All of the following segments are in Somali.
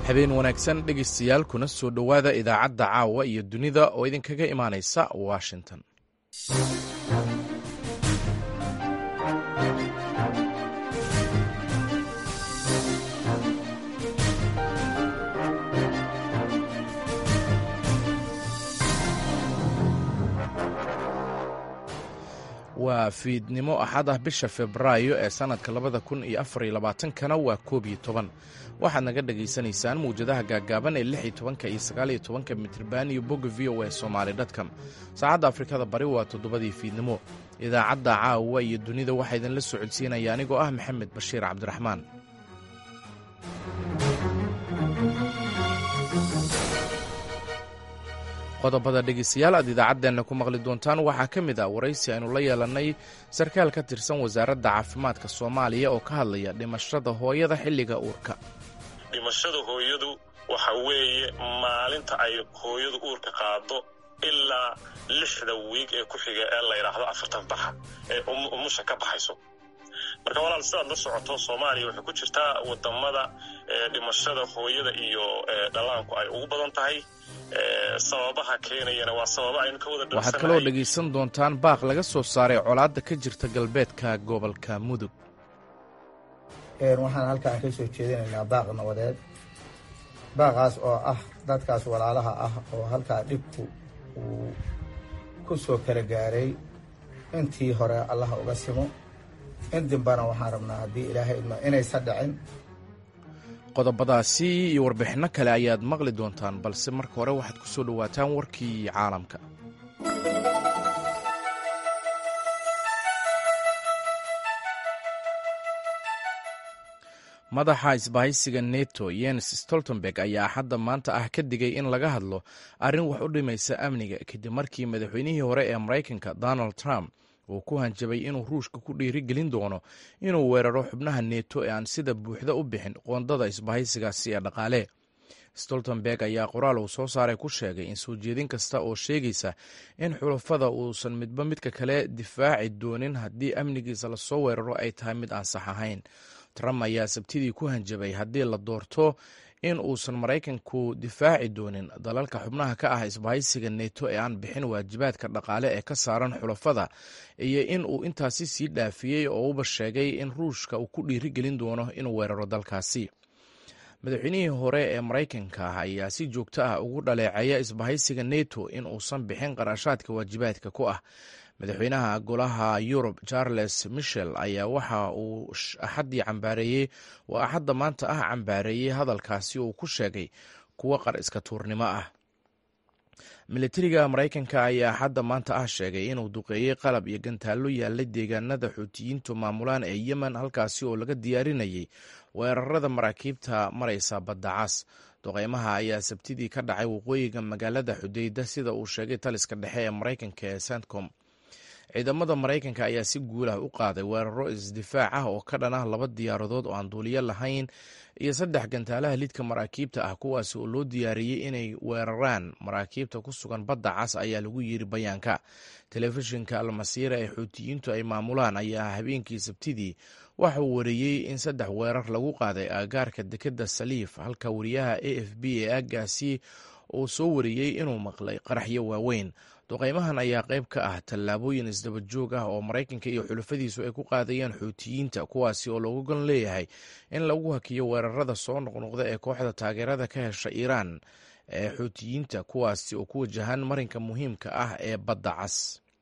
habeen wanaagsan dhegaystayaal kuna soo dhowaada idaacadda caawa iyo dunida oo idinkaga imaanaysa washington waa fiidnimo axad ah bisha febraayo ee sannadka labada kun iyo afariyo labaatankana waa koob iyo toban waxaad naga dhagaysanaysaan mawjadaha gaaggaaban ee lix iyo tobanka iyo sagaaliyo tobanka mitriban iyo bogga v o a somaali dtcom saacadda afrikada bari waa toddobadii fiidnimo idaacadda caawa iyo dunida waxaa idinla socodsiinaya anigoo ah maxamed bashiir cabdiraxmaan qodobada dhegeystayaal aad idaacaddeenna ku maqli doontaan waxaa ka mid ah waraysi aynu la yeelannay sarkaal ka tirsan wasaaradda caafimaadka soomaaliya oo ka hadlaya dhimashada hooyada xilliga uurka dhimashada hooyadu waxa weeye maalinta ay hooyadu uurka qaado ilaa lixda wiig ee ku xiga ee la yidhaahdo afartan baxa ee umusha ka baxayso marka walaal sidaad la socoto soomaaliya waxay ku jirtaa wadamada dhimashada hooyada iyo dhallaanku ay ugu badan tahay sababaha keenayana waa sababa aynu ka wada waxaad kaloo dhegaysan doontaan baaq laga soo saaray colaadda ka jirta galbeedka gobolka mudug waxaan halkaan ka soo jeedinaynaa baaq nabadeed baaqaas oo ah dadkaas walaalaha ah oo halkaa dhibku uu ku soo kala gaaray intii hore allaha uga simo in dimbana waxaan rabnaa haddii ilaahay idmo inaysa dhicin qodobadaasi iyo warbixinno kale ayaad maqli doontaan balse marka hore waxaad ku soo dhowaataan warkii caalamka madaxa isbahaysiga neto yens stoltenberg ayaa axadda maanta ah ka digay in laga hadlo arrin wax u dhimaysa amniga kadib markii madaxweynihii hore ee maraykanka donald trump uu ku hanjabay inuu ruushka ku dhiirigelin doono inuu weeraro xubnaha neto ee aan sida buuxda u bixin qoondada isbahaysigaasi ee dhaqaale stoltenberg ayaa qoraal uu soo saaray ku sheegay in soo jeedin kasta oo sheegaysa in xulafada uusan midba midka kale difaaci doonin haddii amnigiisa lasoo weeraro ay tahay mid aan sax ahayn trump ayaa sabtidii ku hanjabay haddii la doorto in uusan maraykanku difaaci doonin dalalka xubnaha ka ah isbahaysiga neto ee aan bixin waajibaadka dhaqaale ee ka saaran xulafada iyo in uu intaasi sii dhaafiyey oo uba sheegay in ruushka uu ku dhiirigelin doono inuu weeraro dalkaasi madaxweynihii hore ee maraykanka ayaa si joogto ah ugu dhaleeceeya isbahaysiga neto in uusan bixin qarashaadka waajibaadka ku ah madaxweynaha golaha yurub charles michel ayaa waxa uu axaddii cambaareeyey waa axadda maanta ah cambaareeyey hadalkaasi uu ku sheegay kuwo qar iska tuurnimo ah militariga maraykanka ayaa axadda maanta ah sheegay inuu duqeeyey qalab iyo gantaallo yaallay deegaanada xuutiyiintu maamulaan ee yemen halkaasi oo laga diyaarinayay weerarada maraakiibta maraysa badda cas duqeymaha ayaa sabtidii ka dhacay waqooyiga magaalada xudeyda sida uu sheegay taliska dhexe ee maraykanka ee centcom ciidamada maraykanka ayaa si guulah u qaaday weeraro isdifaac ah oo ka dhan ah laba diyaaradood oo aan duuliyo lahayn iyo saddex gantaalaha lidka maraakiibta ah kuwaasi oo loo diyaariyey inay weeraraan maraakiibta ku sugan badda cas ayaa lagu yiri bayaanka telefishinka almasiira ee xuutiyiintu ay maamulaan ayaa habeenkii sabtidii waxa uu wareeyey in saddex weerar lagu qaaday aagaarka dekeda saliif halka wariyaha a f b ee aaggaasi uu soo wariyey inuu maqlay qaraxyo waaweyn duqeymahan ayaa qayb ka ah tallaabooyin isdaba joog ah oo maraykanka iyo xulafadiisu ay ku qaadayeen xuutiyiinta kuwaasi oo loogu gon leeyahay in lagu hakiyo weerarada soo noqnoqda ee kooxda taageerada ka hesha iiraan ee xuutiyiinta kuwaasi oo ku wajahan marinka muhiimka ah ee badda cas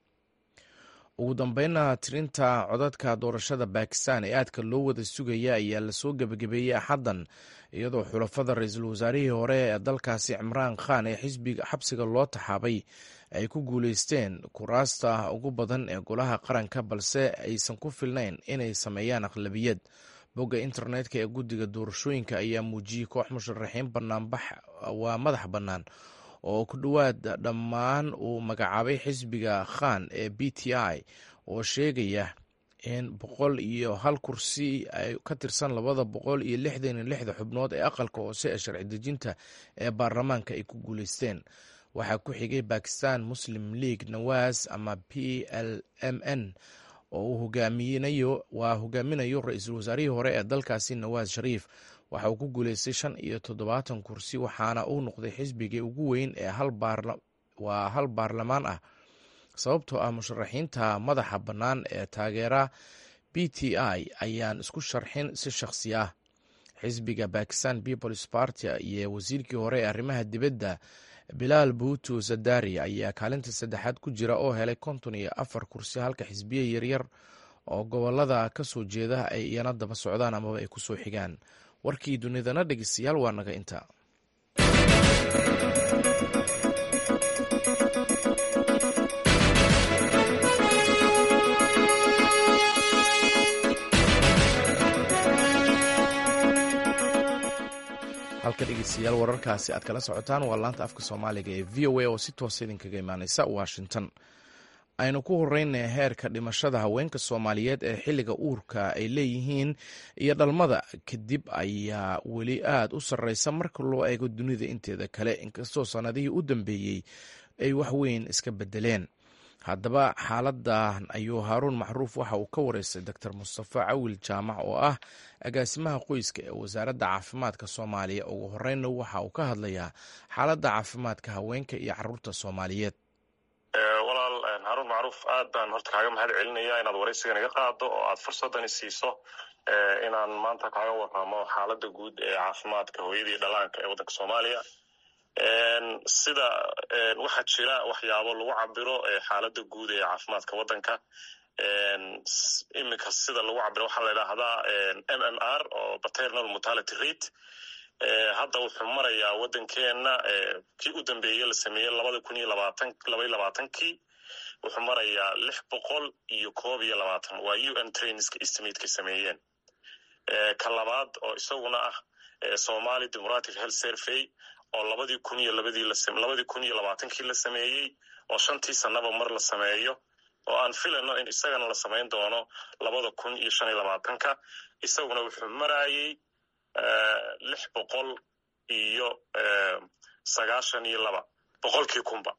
ugu dambeynna tirinta codadka doorashada bakistan ee aadka loo wada sugaya ayaa lasoo gebagabeeyey axaddan iyadoo xulafada ra-iisul wasaarihii hore ee dalkaasi cimraan khan ee xisbiga xabsiga loo taxaabay ay ku guuleysteen kuraasta ugu badan ee golaha qaranka balse aysan ku filnayn inay sameeyaan aqlabiyad bogga internetka ee guddiga doorashooyinka ayaa muujiyey koox musharaxiin banaanbax waa madax bannaan oo ku dhowaad dhammaan uu magacaabay xisbiga khan ee b t i oo sheegaya in boqol iyo hal kursi ay ka tirsan labada boqol iyo lixdan iyo lixda xubnood ee aqalka hoose ee sharci dejinta ee baarlamaanka ay ku guuleysteen waxaa ku xigay bakistan muslim league nawas ama p l m n oo uu hogaaminayo waa hogaaminayo ra-iisul wasaarihii hore ee dalkaasi nawaas shariif waxa uu ku guuleystay shan iyo toddobaatan kursi waxaana uu noqday xisbigii ugu weyn ee waa hal baarlamaan ah sababtoo ah musharaxiinta madaxa bannaan ee taageera b t i ayaan isku sharxin si shakhsi ah xisbiga bakistan peoples party iyo wasiirkii hore ee arrimaha dibadda bilaal buutu zadari ayaa kaalinta saddexaad ku jira oo helay konton iyo afar kursi halka xisbiya yaryar oo gobolada ka soo jeeda ay iyana daba socdaan amaba ay kusoo xigaan warkii dunidana dhegeystayaal waa naga inta halka dhegeystayaal wararkaasi aad kala socotaan waa laanta afka soomaaliga ee v o a oo si toosa idinkaga imaaneysa washington aynu ku horeyna heerka dhimashada haweenka soomaaliyeed ee xilliga uurka ay leeyihiin iyo dhalmada kadib ayaa weli aad u sarreysa marka loo eego dunida inteeda kale inkastoo sannadihii u dambeeyey ay waxweyn iska bedeleen haddaba xaaladan ayuu haaruun macruuf waxa uu ka wareystay doctor mustafa cawil jaamac oo ah agaasimaha qoyska ee wasaaradda caafimaadka soomaaliya ugu horeynna waxa uu ka hadlayaa xaaladda caafimaadka haweenka iyo caruurta soomaaliyeed walaal haruun macruuf aad baan horta kaaga mahad celinaya inaad waraysigan iga qaado oo aad fursadani siiso inaan maanta kaaga waramo xaaladda guud ee caafimaadka hooyadii dhalaanka ee waddanka soomaaliya sida waxaa jira waxyaabo lagu cabiro xaaladda guud ee caafimaadka waddanka iminka sida lagu cabiro waxaa la idhaahdaa m m r oo paternal mortality rate hadda wuxuu marayaa waddankeena kii u dambeeye la sameeyey labada kun iyo labaatan laba iyo labaatankii wuxuu marayaa lix boqol iyo koob iyo labaatan waa u n trainska estimateka sameeyeen ka labaad oo isaguna ah somali democratic health survey oo labadii kun iyo labadii labadii kun iyo labaatankii la sameeyey oo shantii sanaba mar la sameeyo oo aan filano in isagana la samayn doono labada kun iyo shan iyo labaatanka isaguna wuxuu marayey lix boqol iyo sagaashan iyo laba boqolkii kunba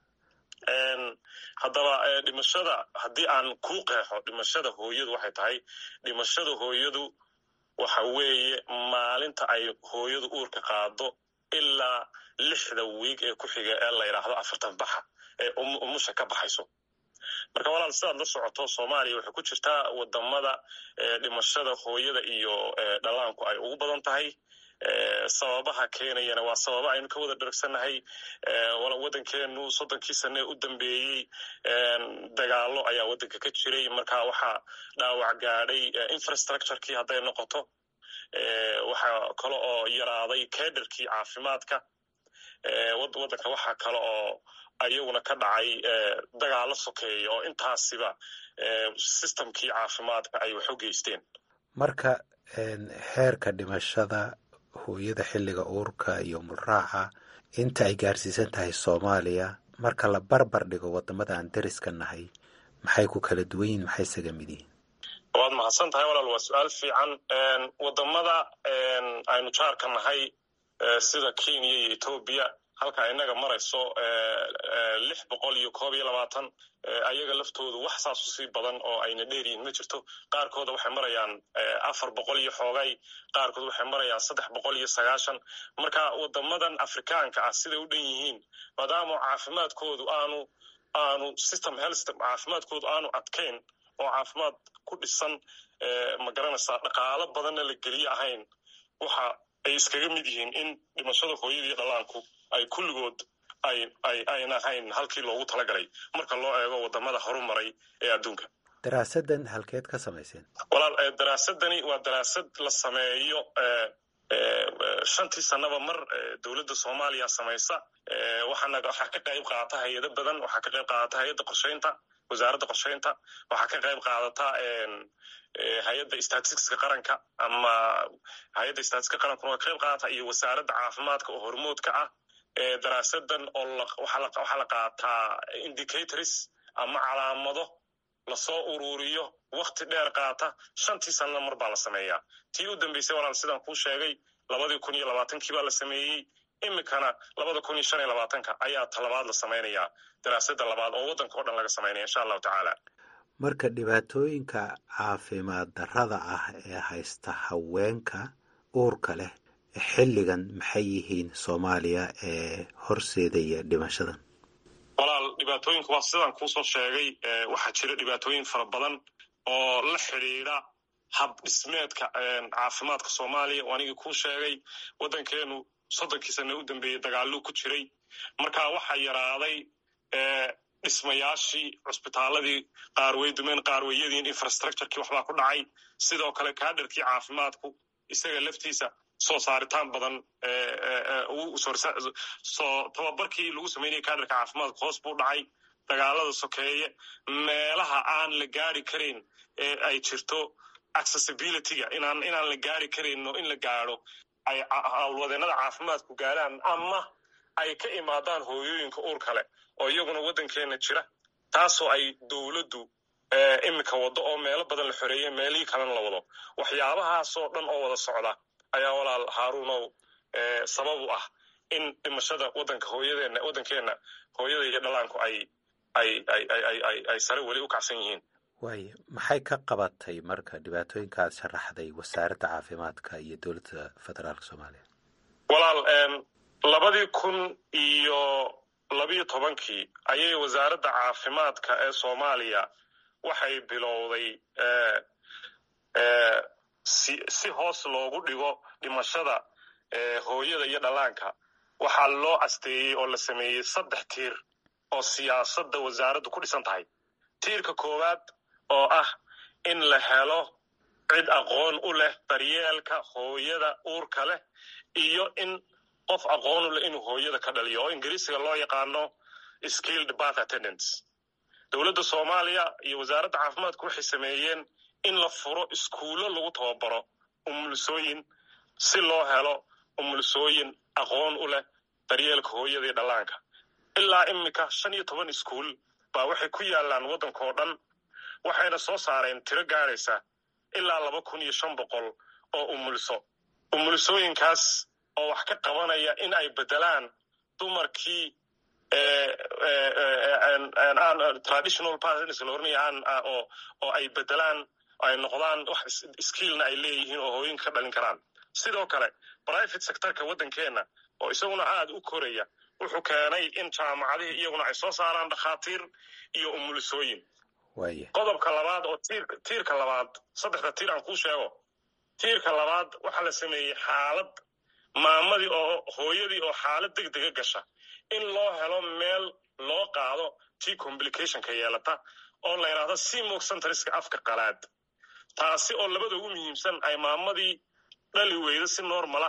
haddaba dhimashada haddii aan kuu qeexo dhimashada hooyadu waxay tahay dhimashada hooyadu waxa weeye maalinta ay hooyadu uurka qaado ilaa lixda wiig ee ku xiga ee la yidhaahdo afartan baxa ee umusha ka baxayso marka walaal sidaad la socoto soomaaliya waxay ku jirtaa wadamada dhimashada hooyada iyo dhalaanku ay ugu badan tahay sababaha keenayana waa sababa aynu ka wada dhergsanahay waddankeenu soddonkii sane u dambeeyey dagaalo ayaa waddanka ka jiray marka waxaa dhaawac gaadhay infrastructurekii hadday noqoto waxaa kale oo yaraaday kederkii caafimaadka waddanka waxaa kale oo ayaguna ka dhacay dagaalo sokeeya oo intaasiba systemkii caafimaadka ay wax u geysteen marka heerka dhimashada hooyada xilliga uurka iyo mulraaca inta ay gaarsiisan tahay soomaaliya marka la barbar dhigo wadamada aan deriska nahay maxay ku kala duwan yihin maxay isaga mid yihiin waad mahadsan tahay walaal waa su-aal fiican wadamada aynu jaarka nahay sida kenya iyo etoobiya halka inaga marayso lix boqol iyo koob iyo labaatan ayaga laftoodu wax saasu sii badan oo ayna dheeryihin ma jirto qaarkooda waxay marayaan afar boqol iyo xoogay qaarkood waxay marayaan saddex boqol iyo sagaashan marka wadamadan afrikaanka ah siday u dhan yihiin maadaama caafimaadkoodu aanu aanu system health caafimaadkoodu aanu adkayn oo caafimaad ku dhisan ma garanaysaa dhaqaalo badanna la geliye ahayn waxa ay iskaga mid yihiin in dhimashada hooyadii dhalaanku ay kulligood ay ay ayna ahayn halkii loogu talagalay marka loo eego wadamada horumaray ee adduunka daraasadan halkeed ka samayseen walaal daraasadani waa daraasad la sameeyo shantii sanaba mar dowladda soomaaliya samaysa waxaana waxaa ka qayb qaata hay-ado badan waxaa ka qayb qaadata hay-adda qorsheynta wasaaradda qorsheynta waxaa ka qayb qaadata hay-adda statisticska qaranka ama hay-adda statistika qarankuna waa ka qayb qaadata iyo wasaaradda caafimaadka oo hormood ka ah daraasadan oo waxaa la qaataa indicators ama calaamado lasoo ururiyo wakti dheer qaata shantii sanana mar baa la sameeyaa tii u dambeysay walaal sidaan kuu sheegay labadii kun iyo labaatankii baa la sameeyey iminkana labada kun iyo shan iyo labaatanka ayaa talabaad la samaynayaa daraasada labaad oo waddanka o dhan laga samaynaya insha allahu tacaala marka dhibaatooyinka caafimaad darrada ah ee haysta haweenka uurka leh xilligan maxay yihiin soomaaliya ee horseedaya dhimashadan walaal dhibaatooyinku waa sidaan kuusoo sheegay waxaa jira dhibaatooyin fara badan oo la xidhiidha hab dhismeedka caafimaadka soomaaliya oo anigii kuu sheegay waddankeenu soddonkii sane u dambeeyey dagaaluu ku jiray marka waxaa yaraaday dhismayaashii cusbitaaladii qaar way dumeen qaar way yadiin infrastructurekii waxbaa ku dhacay sidoo kale kaadharkii caafimaadku isaga laftiisa soo saaritaan badan soo tababarkii lagu samaynaya kaadharka caafimaadku hoos buu dhacay dagaalada sokeeye meelaha aan la gaari karayn ee ay jirto accessibilityga inaan inaan la gaari karayno in la gaadho ay hawlwadeenada caafimaadku gaadhaan ama ay ka imaadaan hooyooyinka uur kale oo iyaguna waddankeena jira taasoo ay dowladdu iminka waddo oo meelo badan la xoreeye meelihii kalena la wado waxyaabahaasoo dhan oo wada socda ayaa walaal haaruunow sabab u ah in dhimashada waddanka hooyadeenna waddankeenna hooyada iyo dhalaanku ay ay ay ay ay ay sare weli u kacsan yihiin waayo maxay ka qabatay marka dhibaatooyinkaad sharaxday wasaaradda caafimaadka iyo dowladda federaalka soomaaliya walaal labadii kun iyo labiyo tobankii ayay wasaaradda caafimaadka ee soomaaliya waxay bilowday si si hoos loogu dhigo dhimashada hooyada iyo dhalaanka waxaa loo asteeyey oo la sameeyey saddex tiir oo siyaasadda wasaaraddu ku dhisan tahay tiirka koowaad oo ah in la helo cid aqoon u leh daryeelka hooyada uurka leh iyo in qof aqoon u leh inuu hooyada ka dhaliyo oo ingiriisiga loo yaqaano skilled bath attendance dowladda soomaaliya iyo wasaaradda caafimaadku waxay sameeyeen in la furo iskuullo lagu tababaro umulisooyin si loo helo umulisooyin aqoon u leh daryeelka hooyada iyo dhallaanka ilaa iminka shan iyo toban iskuul baa waxay ku yaalaan waddanka oo dhan waxayna soo saareen tiro gaadhaysa ilaa laba kun iyo shan boqol oo umuliso umulisooyinkaas oo wax ka qabanaya in ay beddelaan dumarkii traditional partners la oranaya aan oo oo ay beddelaan ay noqdaan wax skillna ay leeyihiin oo hooyinka ka dhalin karaan sidoo kale private sectorka waddankeenna oo isaguna aada u koraya wuxuu keenay in jaamacadihii iyaguna ay soo saaraan dhakhaatiir iyo umulisooyin qodobka labaad oo tiirka labaad saddexda tiir aan kuu sheego tiirka labaad waxaa la sameeyey xaalad maamadii oo hooyadii oo xaalad deg dega gasha in loo helo meel loo qaado tii complicationka yeelata oo la yidhaahdo simok centriska afka qalaad taasi oo labada ugu muhiimsan ay maamadii dhali weyda si normala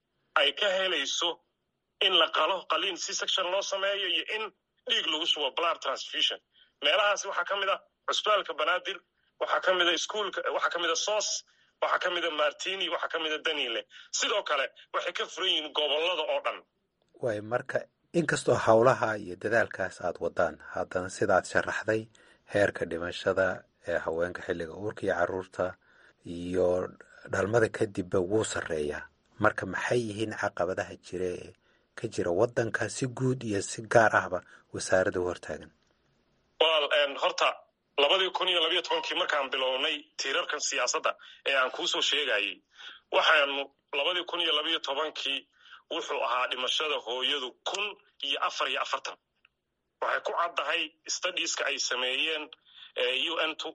ay ka helayso in la qalo qaliin c section loo sameeyo iyo in dhiig lagu shubo blood transfusion meelahaasi waxaa ka mid a cusbitaalka banaadir waxaa ka mida iskuolka waxaa ka mida sos waxaa ka mida martini waxaa ka mida danile sidoo kale waxay ka furan yihiin gobollada oo dhan waay marka inkastoo howlaha iyo dadaalkaas aad wadaan haddana sidaad sharaxday heerka dhimashada ee haweenka xilliga uurka iyo carruurta iyo dhalmada kadibba wuu sarreeyaa marka maxay yihiin caqabadaha jira ee ka jira waddanka si guud iyo si gaar ahba wasaaradda u hortaagan walaal horta labadii kun iyo labiyo tobankii markaan bilownay tiirarkan siyaasadda ee aan kuusoo sheegayey waxaanu labadii kun iyo labiyo tobankii wuxuu ahaa dhimashada hooyadu kun iyo afar iyo afartan waxay ku caddahay studieska ay sameeyeen u n t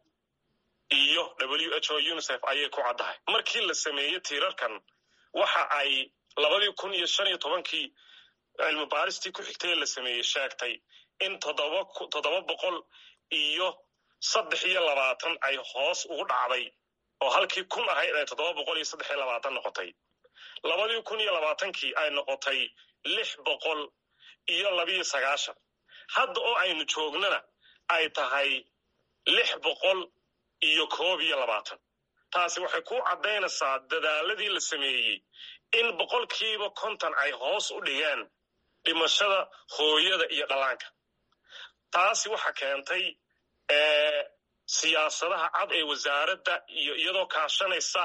iyo w h o unicef ayay ku caddahay markii la sameeyey tiirarkan waxa ay labadii kun iyo shan iyo tobankii cilmi baaristii ku xigtay la sameeyey sheegtay in toddoba boqol iyo saddex iyo labaatan ay hoos ugu dhacday oo halkii kun ahayd ay toddoba boqol iyo saddex iyo labaatan noqotay labadii kun iyo labaatankii ay noqotay lix boqol iyo labiyo sagaashan hadda oo aynu joognana ay tahay lix boqol iyo koob iyo labaatan taasi waxay ku caddaynaysaa dadaaladii la sameeyey in boqolkiiba konton ay hoos u dhigeen dhimashada hooyada iyo dhallaanka taasi waxa keentay siyaasadaha cad ee wasaaradda iyo iyadoo kaashanaysa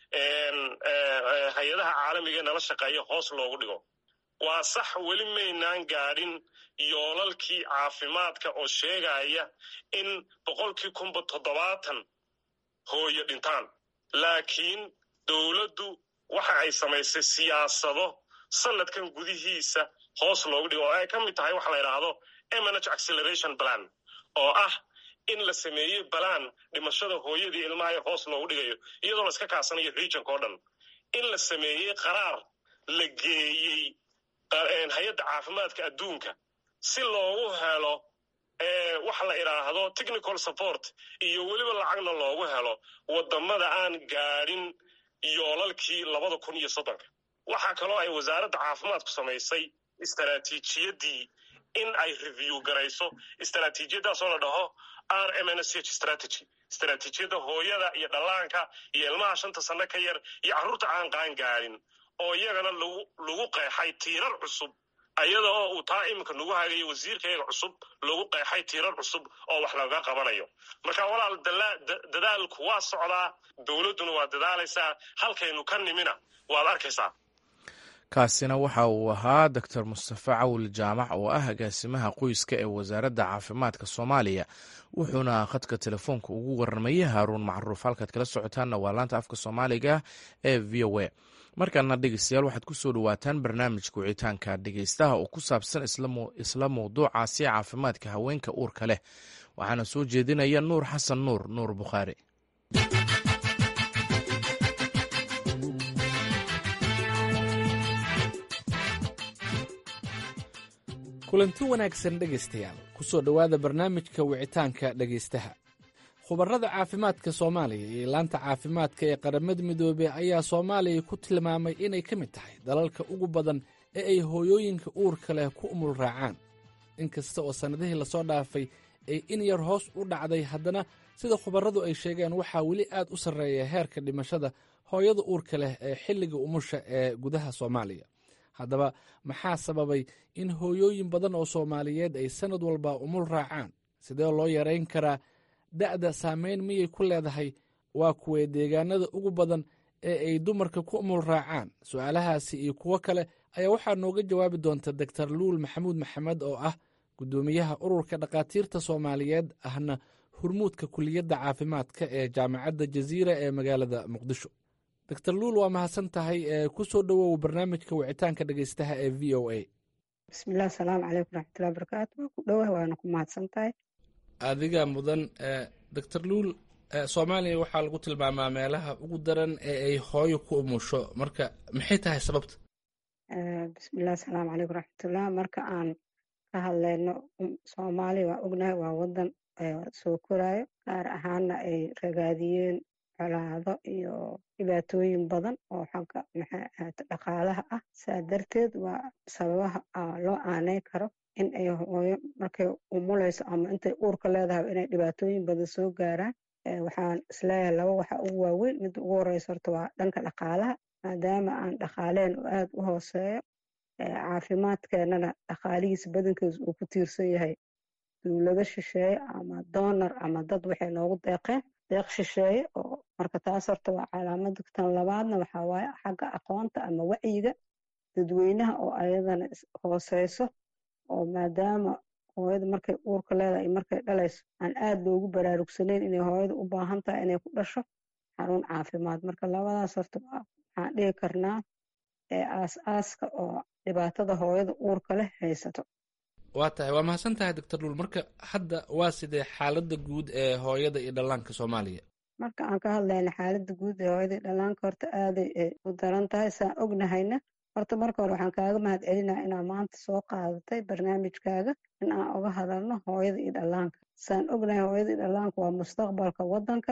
hay-adaha caalamiga ee nala shaqeeya hoos loogu dhigo waa sax weli maynaan gaadhin yoolalkii caafimaadka oo sheegaya in boqolkii kunba toddobaatan hooyo dhintaan laakiin dowladdu waxa ay samaysay siyaasado sanadkan gudihiisa hoos loogu dhigo oo ay ka mid tahay waxa la yidhaahdo mnh acceleration plan oo ah in la sameeyey balaan dhimashada hooyadii ilmaha ee hoos loogu dhigayo iyadoo la iska kaasanayo regionka oo dhan in la sameeyey qaraar la geeyey hay-adda caafimaadka adduunka si loogu helo waxa la idhaahdo technical support iyo weliba lacagna loogu helo wadamada aan gaadhin yoolalkii labada kun iyo soddonka waxaa kaloo ay wasaaradda caafimaadku samaysay istaraatiijiyadii in ay review garayso istaraatiijiyadaasoo la dhaho r m n s h strategy istaraatiijiyadda hooyada iyo dhallaanka iyo ilmaha shanta sanno ka yar iyo carruurta aan qaan gaadhin oo iyagana lagu qeexay tiirar cusub ayada oo uu taa iminka nagu hagayo wasiirkayga cusub lagu qeexay tiirar cusub oo wax laga qabanayo marka walaal dadaalku waa socdaa dowladduna waa dadaalaysaa halkaynu ka nimina waad arkaysaa kaasina waxa uu ahaa doctor mustafe cawil jaamac oo ah agaasimaha qoyska ee wasaaradda caafimaadka soomaaliya wuxuuna khadka telefoonka ugu warramayay haaruun macruuf halkaad kala socotaanna waa laanta afka soomaaliga ee v o a markaana dhegeystayaal waxaad ku soo dhowaataan barnaamijka wicitaanka dhegeystaha oo ku saabsan isla mawduucaasi caafimaadka haweenka uurka leh waxaana soo jeedinaya nuur xasan nuur nuur bukhaari kulanti wanaagsan dhegaystayaal ku soo dhowaada barnaamijka wicitaanka dhegaystaha khubarada caafimaadka soomaaliya iyo laanta caafimaadka ee qaramada midoobey ayaa soomaaliya ku tilmaamay inay ka mid tahay dalalka ugu badan ee ay hooyooyinka uurka leh ku umul raacaan inkasta oo sannadihii lasoo dhaafay ay in yar hoos u dhacday haddana sida khubaradu ay sheegeen waxaa weli aad u sarreeya heerka dhimashada hooyada uurka leh ee xilliga umusha ee gudaha soomaaliya haddaba maxaa sababay in hooyooyin badan oo soomaaliyeed ay sannad walba umul raacaan sidee loo yarayn karaa da'da saameyn miyay ku leedahay waa kuwee deegaanada ugu badan ee ay dumarka ku umul raacaan su-aalahaasi iyo kuwo kale ayaa waxaa nooga jawaabi doonta doctor luul maxamuud maxamed oo ah guddoomiyaha ururka dhakhaatiirta soomaaliyeed ahna hurmuudka kuliyadda caafimaadka ee jaamacadda jaziira ee magaalada muqdisho doctor luul waa mahadsan tahay ee ku soo dhowow barnaamijka wicitaanka dhegeystaha ee v o a bismillahi asalaamu calaykum raxmatullahi barakaatu waa ku dhowah waana ku mahadsan tahay adiga mudan doctor luul soomaaliya waxaa lagu tilmaamaa meelaha ugu daran ee ay hooyo ku umusho marka maxay tahay sababta bismillahi asalaamu calaykum raxmatullah marka aan ka hadlayno soomaaliya waa ognahay waa wadan soo koraayo gaar ahaana ay ragaadiyeen colaado iyo dhibaatooyin badan oo xagga maxay ahaato dhaqaalaha ah saa darteed waa sababaha loo aaneyn karo in ay hooyo markay umulayso ama intay uurka leedahay inay dhibaatooyin badan soo gaaraan waxaan isleeyahay laba waxa ugu waaweyn midda ugu horeysa horta waa dhanka dhaqaalaha maadaama aan dhaqaaleen oo aada u hooseeyo caafimaadkeenana dhaqaalihiisa badankiisa uu ku tiirsan yahay dowlado shisheeye ama donor ama dad waxay noogu deeqeen deeq shisheeye oo marka taas horta waa calaamada tan labaadna waxaa waaye xagga aqoonta ama wacyiga dadweynaha oo ayadana hooseyso oo maadaama hooyada markay uurka leedahay iyo markay dhalayso aan aada loogu baraarugsanayn inay hooyada u baahan tahay inay ku dhasho xarun caafimaad marka labadaas horta waxaan dhihi karnaa ee aas-aaska oo dhibaatada hooyada uurka leh haysato waa tahay waa mahadsan tahay doctor luul marka hadda waa sidee xaaladda guud ee hooyada iyo dhallaanka soomaaliya marka aan ka hadlayna xaaladda guud ee hooyada iyo dhallaanka horta aaday u daran tahay saan ognahayna horta marka hore waxaan kaaga mahad celinaa inaa maanta soo qaadatay barnaamijkaaga in aan uga hadalno hooyada iyo dhallaanka saan ognahay hooyada iyo dhallaanka waa mustaqbalka waddanka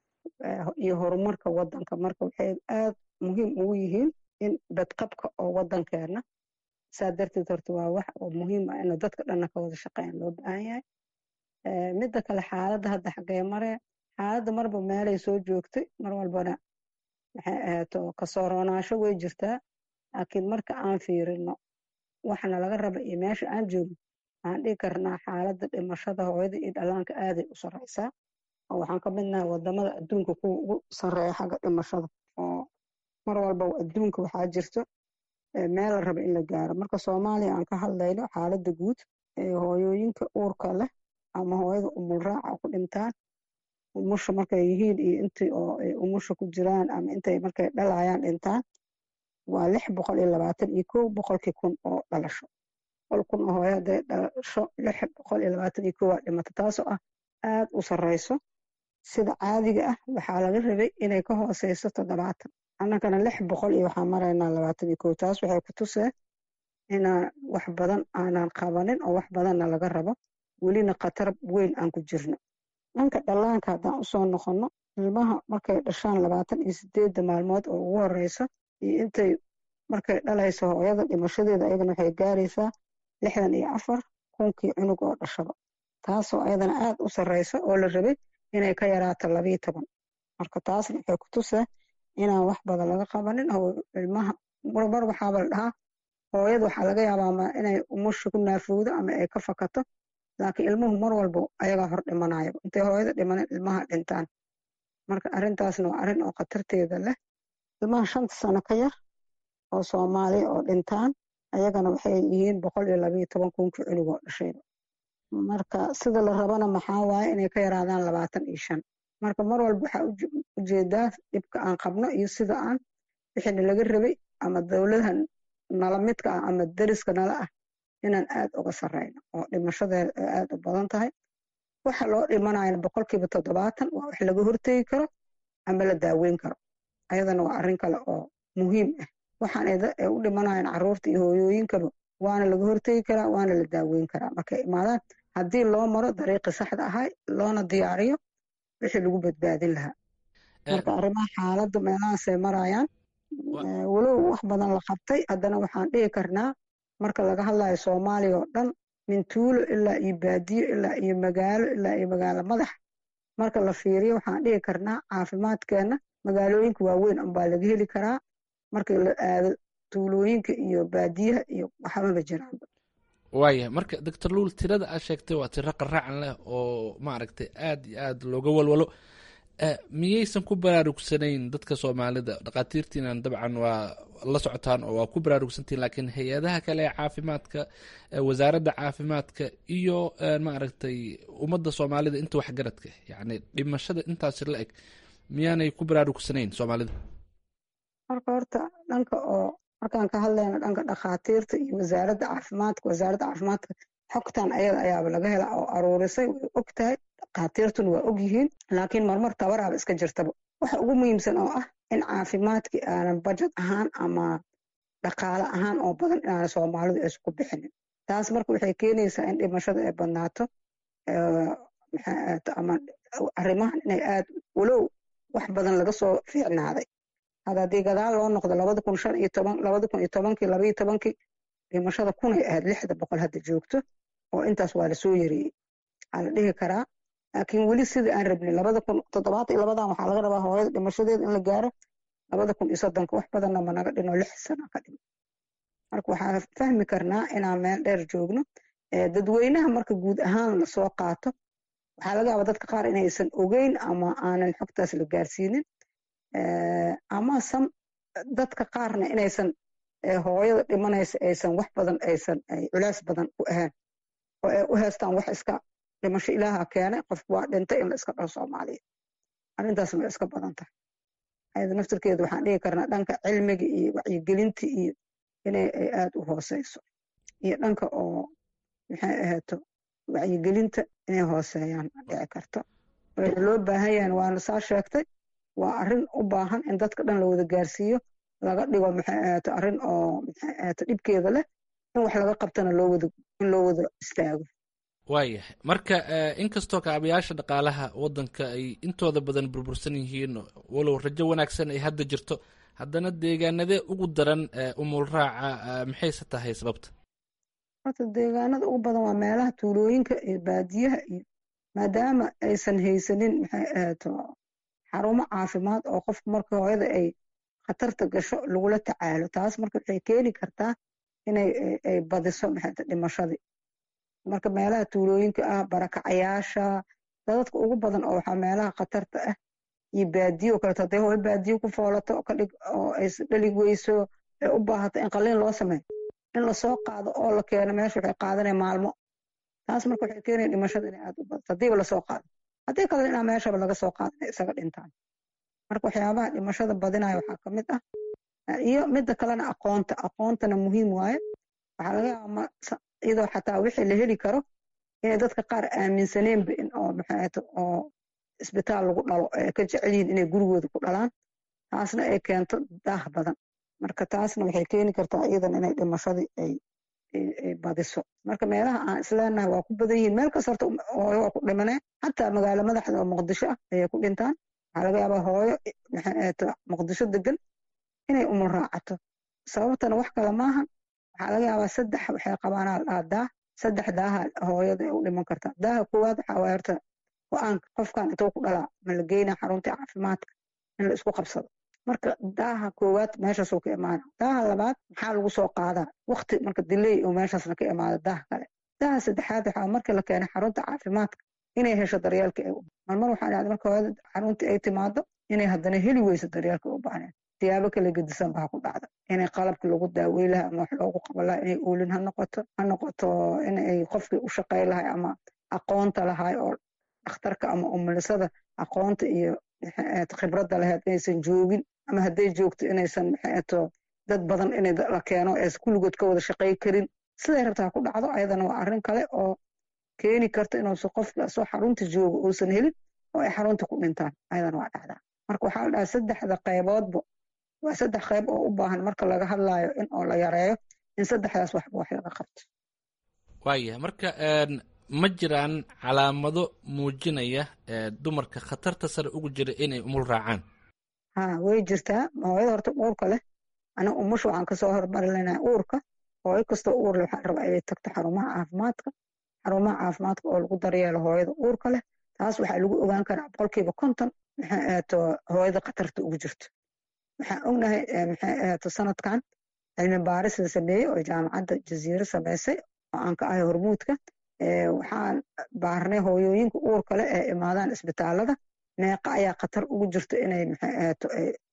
iyo horumarka waddanka marka waxay aada muhiim ugu yihiin in badqabka oo waddankeena saa darteed horta waa wax oo muhiim ah inuu dadka dhanna ka wada shaqeyn loo baahan yahay midda kale xaaladda hadda xaggee maree xaaladda marba meelay soo joogtay mar walbana maxay ahaato kasoo roonaasho way jirtaa laakiin marka aan fiirino waxna laga raba iyo meesha aan joogno waxaan dhihi karnaa xaaladda dhimashada hooyada iyo dhallaanka aaday u sarreysaa oo waxaan ka midnahay wadamada adduunka kuwa ugu sarreeya xagga dhimashada oo mar walba adduunka waxaa jirto meel la raba in la gaaro marka soomaaliya aan ka hadlayno xaaladda guud ee hooyooyinka uurka leh ama hooyada umulraaca ku dhintaan umusha markay yihiin iyo intii oo ay umusha ku jiraan ama intay markay dhalayaan dhintaan waa lix boqol iyo labaatan iyo kow boqolkii kun oo dhalasho boqol kun oo hooyo hadday dhalasho lix boqol iyo labaatan iyo kow waa dhimata taasoo ah aad u sarreyso sida caadiga ah waxaa laga rabay inay ka hooseyso toddobaatan annagana lix boqol iyo waxaan maraynaa labaatan iyo kow taas waxay ku tusee inaan wax badan aanan qabanin oo wax badanna laga rabo welina khatar weyn aan ku jirno dhanka dhallaanka haddaan usoo noqonno ilmaha markay dhashaan labaatan iyo sideedda maalmood oo ugu horeyso iyo intay markay dhalayso hooyada dhimashadeeda ayadana waxay gaaraysaa lixdan iyo afar kunkii cunug oo dhashaba taasoo ayadana aad u sarreyso oo la rabay inay ka yaraato labiyo toban marka taasna waxay ku tusaa inaan wax badan laga qabanin oo ilmaha mar waxaaba la dhahaa hooyada waxaa laga yaabaa inay umusha ku naafowdo ama ay ka fakato laakiin ilmuhu mar walba ayagaa hor dhimanayo intay hooyada dhimanin ilmaha dhintaan marka arrintaasna waa arrin oo khatarteeda leh ilmaha shanta sano ka yar oo soomaaliya oo dhintaan ayagana waxay yihiin boqol iyo labayo toban kunkii cunug oo dhashayba marka sida la rabana maxaa waaye inay ka yaraadaan labaatan iyo shan marka mar walba waxaa ujeedaa dhibka aan qabno iyo sida aan wixina laga rabay ama dowladaha nala midka ah ama deriska nala ah inaan aad uga sarreyno oo dhimashadeeda ay aad u badan tahay waxa loo dhimanayana boqolkiiba toddobaatan waa wax laga hortegi karo ama la daaweyn karo ayadana waa arrin kale oo muhiim ah waxaan ay u dhimanayaan carruurta iyo hooyooyinkaba waana laga hortegi karaa waana la daaweyn karaa markay imaadaan haddii loo maro dariiqii saxda ahay loona diyaariyo wixii lagu badbaadin lahaa marka arrimaha xaaladda meelahaasay marayaan walow wax badan la qabtay haddana waxaan dhihi karnaa marka laga hadlayo soomaaliya oo dhan min tuulo ilaa iyo baadiyo ilaa iyo magaalo ilaa iyo magaalo madax marka la fiiriyo waxaan dhihi karnaa caafimaadkeenna magaalooyinka waaweyn unbaa laga heli karaa marka la aado tuulooyinka iyo baadiyaha iyo waxbaba jiraan waaya marka doctor luul tirada aad sheegtay waa tiro qaraacan leh oo maaragtay aad iyo aad looga walwalo miyaysan ku baraarugsanayn dadka soomaalida dhakhaatiirtiinan dabcan waa la socotaan oo waa ku baraarugsantiin laakiin hay-adaha kale ee caafimaadka wasaaradda caafimaadka iyo maaragtay ummadda soomaalida inta waxgaradka yacni dhimashada intaasi la eg miyaanay ku baraarugsanayn soomaalida marka horta dhanka oo markaan ka hadlayno dhanka dhakhaatiirta iyo wasaaradda caafimaadka wasaaradda caafimaadka xogtan ayada ayaaba laga hela oo aruurisay way og tahay dhakhaatiirtuna waa og yihiin laakiin marmar tabaraaba iska jirtaba waxa ugu muhiimsan oo ah in caafimaadkii aanan bajad ahaan ama dhaqaale ahaan oo badan inaana soomaalidu aysan ku bixinin taas marka waxay keenaysaa in dhimashada ay badnaato ama arrimahan inay aad walow wax badan laga soo fiicnaaday hada haddii gadaal loo noqdo labada kun shan iyo toban labada kun iyo tobankii labaiyo tobankii dhimashada kunay ahayd lixda boqol hadda joogto oo intaas waa lasoo yareeyey waxaa la dhihi karaa laakiin weli sidai aan rabnay labada kun toddobaatan iyo labadan waxaa laga rabaa hooyada dhimashadeeda in la gaaro labada kun iyo soddonka wax badanna ma naga dhino lix sano ka dhimo marka waxaan fahmi karnaa inaan meel dheer joogno dadweynaha marka guud ahaan lasoo qaato waxaa laga yaabaa dadka qaar inaysan ogeyn ama aanan xogtaas la gaarsiinin ama sam dadka qaarna inaysan hooyada dhimanaysa aysan wax badan aysan culays badan u ahayn oo ay u heestaan wax iska dhimasho ilaaha keenay qofku waa dhintay in la iska dhaho soomaaliya arrintaasna way iska badan tahay ayada naftirkeeda waxaan dhihi karnaa dhanka cilmiga iyo wacyigelinta iyo inay ay aad u hooseyso iyo dhanka oo maxay ahaato wacyigelinta inay hooseeyaan dhici karto loo baahan yahan waana saa sheegtay waa arrin u baahan in dadka dhan la wada gaarsiiyo laga dhigo maxay ahaato arrin oo maxay ahaato dhibkeeda leh in wax laga qabtana loo wada in loo wada istaago waayahay marka inkastoo kaabayaasha dhaqaalaha waddanka ay intooda badan burbursan yihiin walow rajo wanaagsan ay hadda jirto haddana deegaanadee ugu daran umul raaca maxayse tahay sababta horta deegaanada ugu badan waa meelaha tuulooyinka iyo baadiyaha iyo maadaama aysan haysanin maxay ahaato xarumo caafimaad oo qofku marka hooyada ay khatarta gasho lagula tacaalo taas marka waxay keeni kartaa inay ay badiso maxay dhimashadii marka meelaha tuulooyinka ah barakacayaasha dadadka ugu badan oo waxaa meelaha khatarta ah iyo baadiyo kaleto hadday hooyo baadiyo ku foolato kadhig oo ay dhali weyso ay u baahato in qaliin loo sameeyo in lasoo qaado oo la keeno meesha waxay qaadanaya maalmo taas marka waxay keenaya dhimashada inay aad u badato haddiiba lasoo qaado haddii kalena inaa meeshaba laga soo qaado inay isaga dhintaan marka waxyaabaha dhimashada badinaya waxaa ka mid ah iyo midda kalena aqoonta aqoontana muhiim waaye waxaa laga yaaba iyadoo xataa wixii la heli karo inay dadka qaar aaminsaneenba in oo maxaata oo isbitaal lagu dhalo ay ka jecel yihiin inay gurigooda ku dhalaan taasna ay keento daah badan marka taasna waxay keeni kartaa iyadan inay dhimashadii ay badiso marka meelaha aan isleenahay waa ku badan yihiin meel kas horta hooyo waa ku dhimanee xataa magaalo madaxda oo muqdisho ah ayay ku dhintaan waxaa laga yaabaa hooyo maxaata muqdisho degan inay umul raacato sababtana wax kale maaha waxaa laga yaabaa saddex waxay qabaanaa ladhaa daah saddex daaha hooyada ay u dhiman kartaa daaha koowaad waxaa waaya horta go-aanka qofkan intuu ku dhalaa ma la geynaa xaruntii caafimaadka in la isku qabsado marka daaha koowaad meeshaasuu ka imaana daaha labaad maxaa lagu soo qaadaa wakti marka diley oo meeshaasna ka imaada daaha kale daaha saddexaad waxaa markii la keenay xarunta caafimaadka inay hesho daryeelka ay marmar waxaa dhacday marka hooyada xaruntii ay timaado inay haddana heli weyso daryeelka u baahneen siyaabo kala gedisan baa ku dhacda inay qalabka lagu daawey lahay ama wax loogu qaban lahay inay oolin ha noqoto ha noqoto inay qofkii u shaqey lahay ama aqoonta lahay oo dhakhtarka ama umulisada aqoonta iyo khibradda lahayd inaysan joogin ama hadday joogto inaysan maxaeto dad badan in la keeno ees kulligood ka wada shaqey karin siday rabtaa ku dhacdo ayadana waa arrin kale oo keeni karta inuusan qofka soo xarunta joogo uusan helin oo ay xarunta ku dhintaan ayadana waa dhacdaa marka waxaa la dhahaa saddexda qayboodba waa saddex qayb oo u baahan marka laga hadlaayo in oo la yareeyo in saddexdaas waxba wax laga qabto waaya marka ma jiraan calaamado muujinaya dumarka khatarta sare ugu jira inay umul raacaan ha way jirtaa hooyada horta uurka leh aniga umusha waxaan kasoo hormarinaa uurka hooyo kastoo uur leh waxaan rabaa inay tagto xarumaha caafimaadka xarumaha caafimaadka oo lagu daryeelo hooyada uurka leh taas waxaa lagu ogaan karaa boqolkiiba konton maxay ahaato hooyada khatarta ugu jirto waxaan ognahay maxay ahaato sanadkan cilmi baaris la sameeyey oo jaamacadda jaziiro sameysay oo aan ka ahay hormuudka waxaan baarnay hooyooyinka uurka leh ee imaadaan isbitaalada meeqa ayaa khatar ugu jirto inay maxay ahaato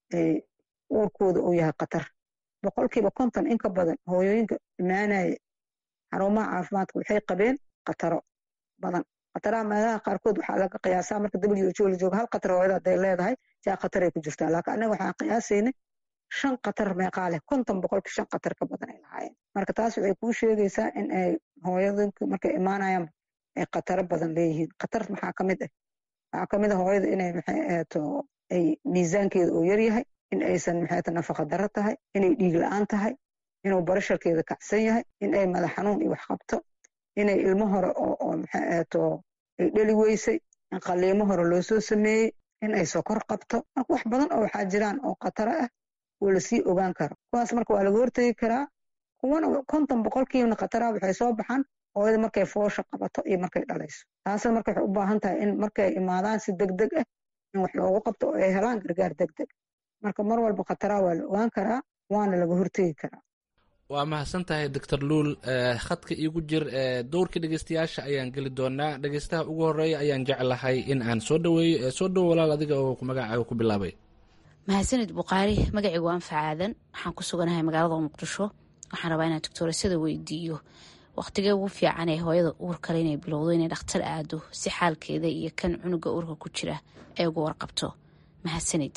uurkooda uu yahay khatar boqolkiiba konton in ka badan hooyooyinka imaanaya xarumaha caafimaadka waxay qabeen khataro badan khataraha meelaha qaarkood waxaa laga qiyaasaa marka w h o la jooga hal khatar hooyada hadday leedahay jaa khataray ku jirtaa laakiin anaga waxaan qiyaasaynay shan khatar meeqaa leh konton boqolki shan khatar ka badan ay lahaayeen marka taas waxay kuu sheegaysaa in ay hooyadinku markay imaanayaan ay khataro badan leeyihiin khatar maxaa ka mid ah waxaa ka mid ah hooyada inay maxay ahaato ay miisaankeeda oo yaryahay in aysan maxay nafaqa daro tahay inay dhiig la-aan tahay inuu barasharkeeda kacsan yahay in ay madax xanuun iyo wax qabto inay ilmo hore oo maxay ahaato ay dheli weysay in qaliimo hore loo soo sameeyey in ay sokor qabto marka wax badan oo waxaa jiraan oo khataro ah oo lasii ogaan karo kuwaas marka waa laga hortegi karaa kuwana konton boqolkiibna khataraha waxay soo baxaan hooyada markay foosha qabato iyo markay dhalayso taasna marka waxay u baahan tahay in markay imaadaan si deg deg ah in wax loogu qabto oo ay helaan gargaar deg deg marka mar walba khataraha waa la ogaan karaa waana laga hortegi karaa waa mahadsan tahay doctor luul khadka iigu jir dowrka dhegeystayaasha ayaan geli doonaa dhegeystaha ugu horeeya ayaan jeclahay in aan soo dhaweeyo soo dhowo walaal adiga oo magacaaga ku bilaabay mahadsanid bukhaari magacaygu waa anfac aadan waxaan ku suganahay magaalada muqdisho waxaan rabaa inaan doctoorasada weydiiyo wakhtigee ugu fiican ee hooyada uur kale inay bilowdo inay dhakhtar aado si xaalkeeda iyo kan cunuga uurka ku jira ay uga warqabto mahadsanid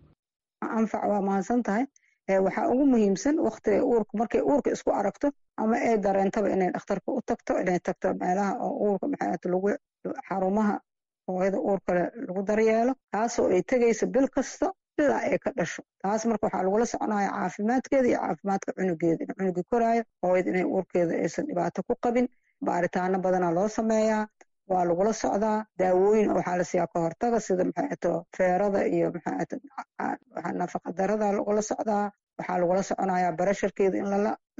anfac waa mahadsan tahay waxaa ugu muhiimsan waktiga uurka markay uurka isku aragto ama ay dareentaba inay dhakhtarka u tagto inay tagto meelaha oo uurka maxaat lagu xarumaha hooyada uurkale lagu daryeelo taasoo ay tegayso bil kasta ilaa ay ka dhasho taas marka waxaa lagula soconaya caafimaadkeeda iyo caafimaadka cunugeeda in cunugii koraayo hooyada inay uurkeeda aysan dhibaato ku qabin baaritaano badanaa loo sameeyaa waa lagula socdaa daawooyin waxaa la siiyaa ka hortaga sida maxaato feerada iyo maxaato nafaqa darada lagula socdaa waxaa lagula soconayaa barasharkeeda in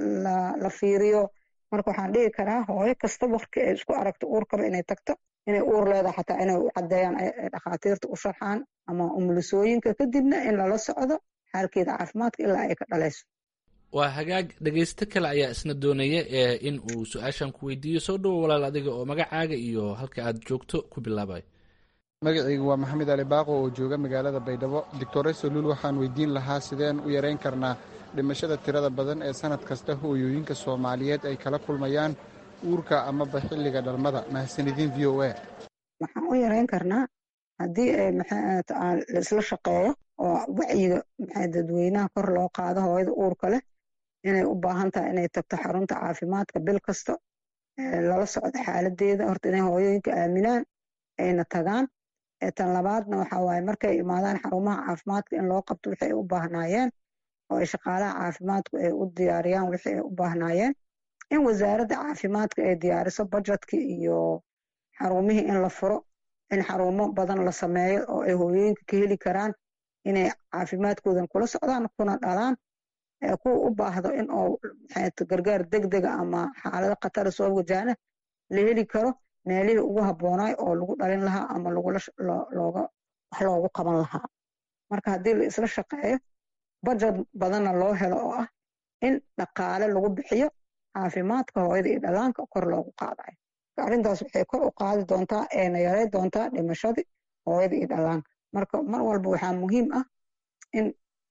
la fiiriyo marka waxaan dhihi karaa hooyo kasta wakti ay isku aragto uurkaba inay tagto inay uur leedahay xataa inay u caddeeyaan dhakhaatiirta u sharxaan ama umulisooyinka kadibna in lala socdo xaalkeeda caafimaadka ilaa ay ka dhalayso waa hagaag dhegeysto kale ayaa isna doonaya in uu su-aashan ku weydiiyo soo dhowo walaal adiga oo magacaaga iyo halka aad joogto ku bilaabay magacaygu waa maxamed ali baaqo oo jooga magaalada baydhabo doctore saluul waxaan weydiin lahaa sideen u yareyn karnaa dhimashada tirada badan ee sanad kasta hooyooyinka soomaaliyeed ay kala kulmayaan uurka amaba xilliga dhalmada mahadsanidin v o a waxaan u yareyn karnaa haddii ay maxaat laisla shaqeeyo oo wacyiga maxay dadweynaha kor loo qaado hooyada uurka leh inay u baahan tahay inay tagto xarunta caafimaadka bil kasta lala socdo xaaladeeda horta inay hooyooyinka aaminaan ayna tagaan tan labaadna waxa waaye markay imaadaan xarumaha caafimaadka in loo qabto wixii ay u baahnaayeen oo ay shaqaalaha caafimaadku ay u diyaariyaan wixii ay u baahnaayeen in wasaaradda caafimaadka ay diyaariso budgetkii iyo xarumihii in la furo in xarumo badan la sameeyo oo ay hooyooyinka ka heli karaan inay caafimaadkoodan kula socdaan kuna dhalaan kuwa u baahdo in oo gargaar degdega ama xaalado khatara soo wajahna la heli karo meelihii ugu habboonaay oo lagu dhalin lahaa ama looga wax loogu qaban lahaa marka haddii la isla shaqeeyo budget badanna loo helo oo ah in dhaqaale lagu bixiyo caafimaadka hooyada iyo dhalaanka kor loogu qaadayo arrintaas waxay kor u qaadi doontaa eena yarey doontaa dhimashadii hooyada iyo dhalaanka marka mar walba waxaa muhiim ah in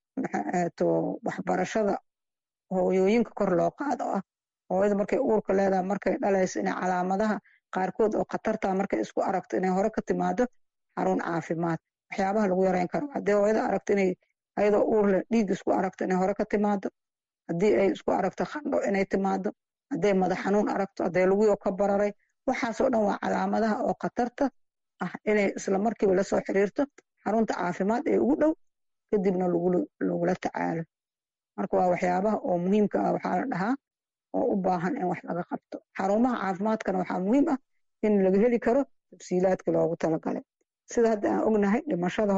waxbarashada hooyooyinka kor loo qaado ah hooyada markay uurka leedahay markay dhalayso inay calaamadaha qaarkood oo khatartaa markay isku aragto inay hore ka timaado xarun caafimaad waxyaabaha lagu yareyn karo haddii hooyada aragto inay ayadoo uur leh dhiig isku aragto inay hore ka timaado haddii ay isku aragto khandho inay timaado hadday madax xanuun aragto hadday luguyoo ka bararay waxaasoo dhan waa calaamadaha oo khatarta ah inay isla markiiba lasoo xiriirto xarunta caafimaad ee ugu dhow kadibna lagula tacaalo marka waa waxyaabaha oo muhiimka ah waxaa la dhahaa oo u baahan in wax laga qabto xarumaha caafimaadkana waxaa muhiim ah in laga heli karo tafsiilaadka loogu talagalay sida hadda aan ognahay dhimashada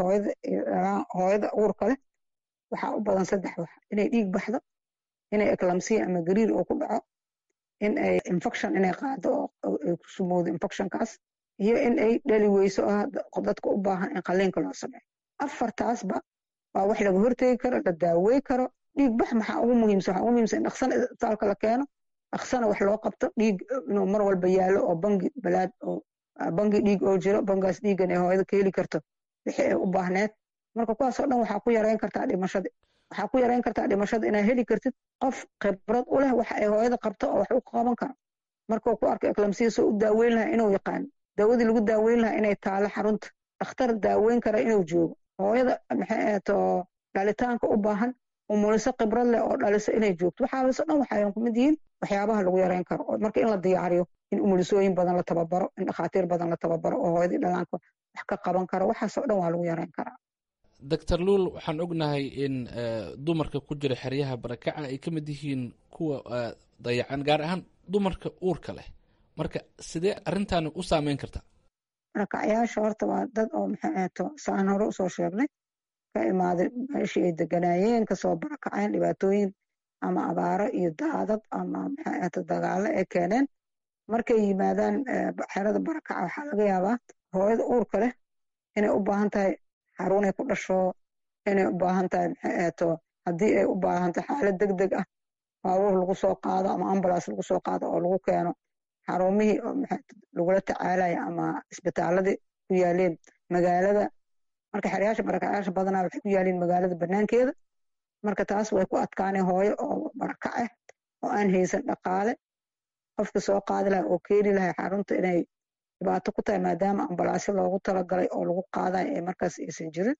hooyada uurka leh waxaa u badan saddex wax inay dhiig baxdo inay eklamsiya ama gariir oo ku dhaco in ay infection inay qaado oo ay ku sumowdo infectionkaas iyo in ay dhali weyso ah dadka u baahan in qaliinka loo sameeyo afartaasba waa wax laga hortegi karo la daawey karo dhiig bax maxaa ugu muhiimsan waxaa ugu muhiimsan in dhaqsana isbitaalka la keeno dhaqsana wax loo qabto dhiig inuu mar walba yaallo oo bangi balaad oo bangi dhiig oo jiro bangaas dhiigan ee hooyada ka heli karto wixii ay u baahneed marka kuwaasoo dhan waxaa ku yareyn kartaa dhimashada waxaa ku yareyn kartaa dhimashada inaad heli kartid qof khibrad u leh waxa ay hooyada qabto oo wax u qaban karo markuu ku arko eklamsiya soo u daaweyn lahaa inuu yaqaano daawadii lagu daaweyn lahaa inay taalo xarunta dhakhtar daaweyn kara inuu joogo hooyada maxay ahato dhalitaanka u baahan umuliso khibrad leh oo dhaliso inay joogto waxaaso dhan waxay kumid yihiin waxyaabaha lagu yareyn karo marka in la diyaariyo in umulisooyin badan la tababaro in dhakhaatiir badan la tababaro oo hooyadii dhalaanka wax ka qaban karo waxaasoo dhan waa lagu yareyn karaa doctor luul waxaan ognahay in dumarka ku jira xeryaha barakaca ay ka mid yihiin kuwa dayacan gaar ahaan dumarka uurka leh marka sidee arrintaani u saameyn kartaa barakacyaasha horta waa dad oo maxay ahato saan hore usoo sheegnay ka imaaday meeshii ay deganaayeen kasoo barakaceen dhibaatooyin ama abaaro iyo daadad ama maxay ahato dagaalo ay keeneen markay yimaadaan xerada barakaca waxaa laga yaabaa hooyada uurka leh inay u baahan tahay xarunay ku dhasho inay u baahan tahay maxay ahato haddii ay u baahan tahay xaalad deg deg ah baabuur lagu soo qaado ama ambulance lagu soo qaado oo lagu keeno xarumihii lagula tacaalaya ama isbitaaladii ku yaaleen magaalada marka xeryaasha barakacayaasha badanaa waxay ku yaaliin magaalada banaankeeda marka taas way ku adkaanay hooyo oo barakac ah oo aan haysan dhaqaale qofka soo qaadi laha oo keeni lahay xarunta inay dhibaato ku tahay maadaama ambalaasyo loogu talagalay oo lagu qaadayo ee markaas aysan jirin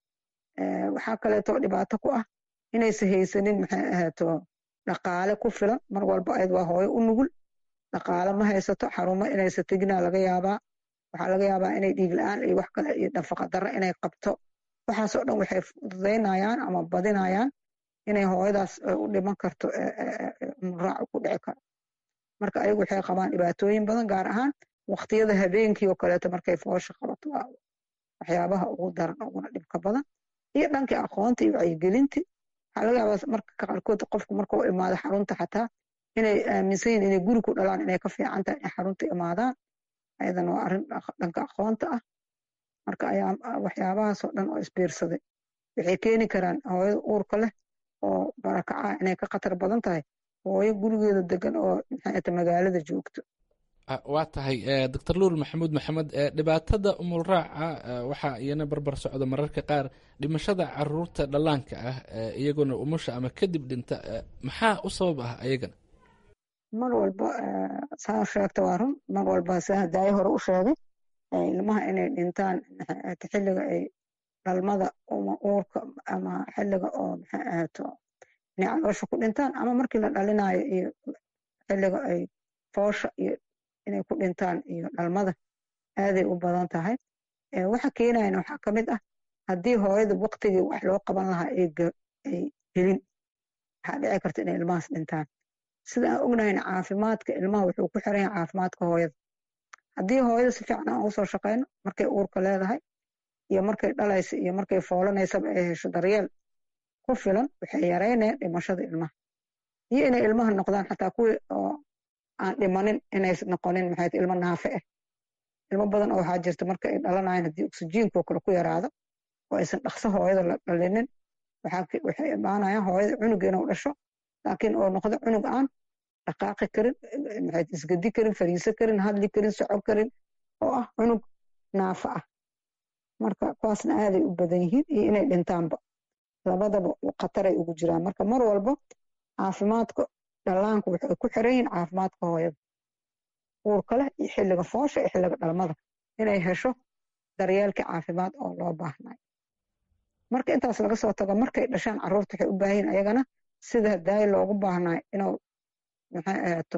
waxaa kaleeto dhibaato ku ah inaysan haysanin maxay ahaato dhaqaale ku filan mar walba ayad waa hooyo u nugul dhaqaale ma haysato xarumo inaysan teginaa laga yaabaa waxaa laga yaabaa inay dhiig la-aan iyo wax kale iyo nafaqa darro inay qabto waxaasoo dhan waxay fududaynayaan ama badinayaan inay hooyadaas u dhiman karto muraac ku dhici karo marka ayagu waxay qabaan dhibaatooyin badan gaar ahaan waqtiyada habeenkii oo kaleeto markay foosha qabato waa waxyaabaha ugu daran uguna dhibka badan iyo dhankii aqoonta iyo wacyigelintii waxaa laga yaabaa marka qaarkood qofku markuu imaado xarunta xataa inay aaminsan yihin inay guri ku dhalaan inay ka fiican tahay inay xarunta imaadaan ayadan waa arrin dhanka aqoonta ah marka ayaa waxyaabahaasoo dhan oo isbiirsaday waxay keeni karaan hooyada uurka leh oo barakaca inay ka khatar badan tahay hooyo gurigeeda degan oo maxay magaalada joogto waa tahay doctor luul maxamuud maxamed dhibaatada umulraaca waxaa iyana barbar socda mararka qaar dhimashada caruurta dhallaanka ah iyaguna umusha ama kadib dhinta maxaa u sabab ah ayagana mar walba saa sheegta waa run mar walba saa hadaayo hore u sheegay ilmaha inay dhintaan xilliga ay dhalmada uma uurka ama xilliga oo maxay ahaato inay caloosha ku dhintaan ama markii la dhalinayo iyo xilliga ay foosha iyo inay ku dhintaan iyo dhalmada aaday u badan tahay waxa keenayana waxaa ka mid ah haddii hooyada waqtigii wax loo qaban lahaa ay helin waxaa dhici karta inay ilmahaas dhintaan sida aan ognahayna caafimaadka ilmaha wuxuu ku xiran yahay caafimaadka hooyada haddii hooyada si fiican aan usoo shaqayno markay uurka leedahay iyo markay dhalaysa iyo markay foolanaysaba ay hesho daryeel ku filan waxay yareynayaan dhimashada ilmaha iyo inay ilmaha noqdaan xataa kuwii oo aan dhimanin inay noqonin maxay ilmo naafe ah ilmo badan oo waxaa jirta marka ay dhalanayaan haddii oksijiinkoo kale ku yaraado oo aysan dhaqso hooyada la dhalinin waxay imaanayaan hooyada cunuga inuu dhasho laakiin oo noqdo cunug aan dhaqaaqi karin maxay isgedi karin fariiso karin hadli karin soco karin oo ah cunug naafa ah marka kuwaasna aaday u badan yihiin iyo inay dhintaanba labadaba khataray ugu jiraan marka mar walba caafimaadka dhallaanku waxay ku xiran yihiin caafimaadka hooyada uurka leh iyo xilliga foosha iyo xilliga dhalmada inay hesho daryeelkii caafimaad oo loo baahnay marka intaas laga soo tago markay dhashaan carruurta waxay u baahan yihin ayagana sida daayi loogu baahnay inuu maxay ahaato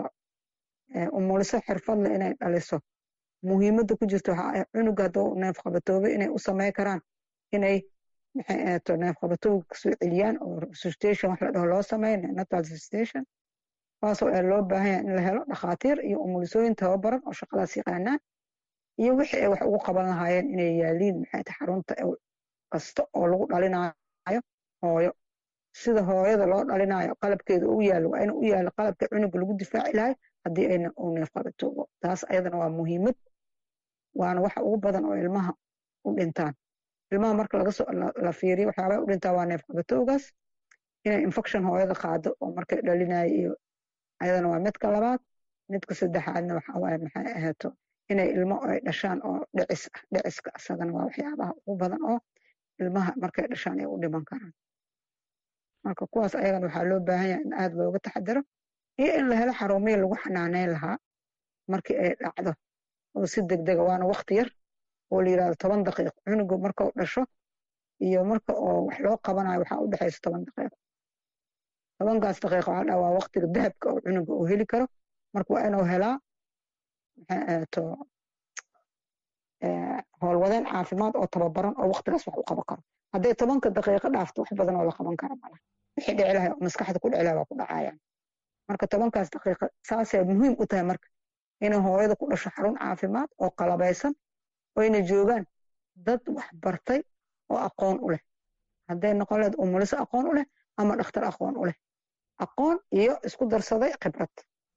umuliso xirfadle inay dhaliso muhiimadda ku jirta waxaa ah cunuga hadduu neef qabatoobe inay u samey karaan inay maxay ahaato neef qabatooga kasoo celiyaan oo resuscitation wax la dhaho loo sameeyo neonatal resuscitation kuwaasoo ee loo baahan yahay in la helo dhakhaatiir iyo umulisooyin tababaran oo shaqadaas yaqaanaan iyo wixii ay wax ugu qaban lahaayeen inay yaaliin maxay tahay xarunta kasta oo lagu dhalinayo hooyo sida hooyada loo dhalinayo qalabkeeda u yaalo waa in u yaalo qalabka cunuga lagu difaaci lahay haddii ayna uu neef qabatoobo taas ayadana waa muhiimad waana waxa ugu badan oo ilmaha u dhintaan ilmaha marka lagasoo la fiiriyo waxyaabaa u dhintaa waa neef qabatoogaas inay infection hooyada qaado oo markay dhalinayo iyo ayadana waa midka labaad midka saddexaadna waxaa waaye maxay ahaato inay ilmo ay dhashaan oo dhicis ah dhiciska isagana waa waxyaabaha ugu badan oo ilmaha markay dhashaan ay u dhiman karaan marka kuwaas ayagana waxaa loo baahan yahay in aada looga taxadaro iyo in la helo xarumihii lagu xanaaneyn lahaa markii ay dhacdo oo si degdega waana wakti yar oo la yirahdo toban daqiiq cunuga markau dhasho iyo marka oo wax loo qabanayo waxaa u dhexaysa toban daqiiq tobankaas daqiiq waxaa dhaa waa waktiga dahabka oo cunuga uu heli karo marka waa inuu helaa maxay ahaato howlwadeen caafimaad oo tababaran oo waktigaas wax u qaban karo hadday tobanka daqiiqo dhaafto wax badan oo la qaban kara malaha wixii dhici lahay oo maskaxda ku dhici lahay waa ku dhacayaan marka tobankaas daqiiqa saasay muhiim u tahay marka inay hooyada ku dhasho xarun caafimaad oo qalabaysan oo ayna joogaan dad wax bartay oo aqoon u leh hadday noqon lehed umuliso aqoon u leh ama dhakhtar aqoon u leh aqoon iyo isku darsaday khibrad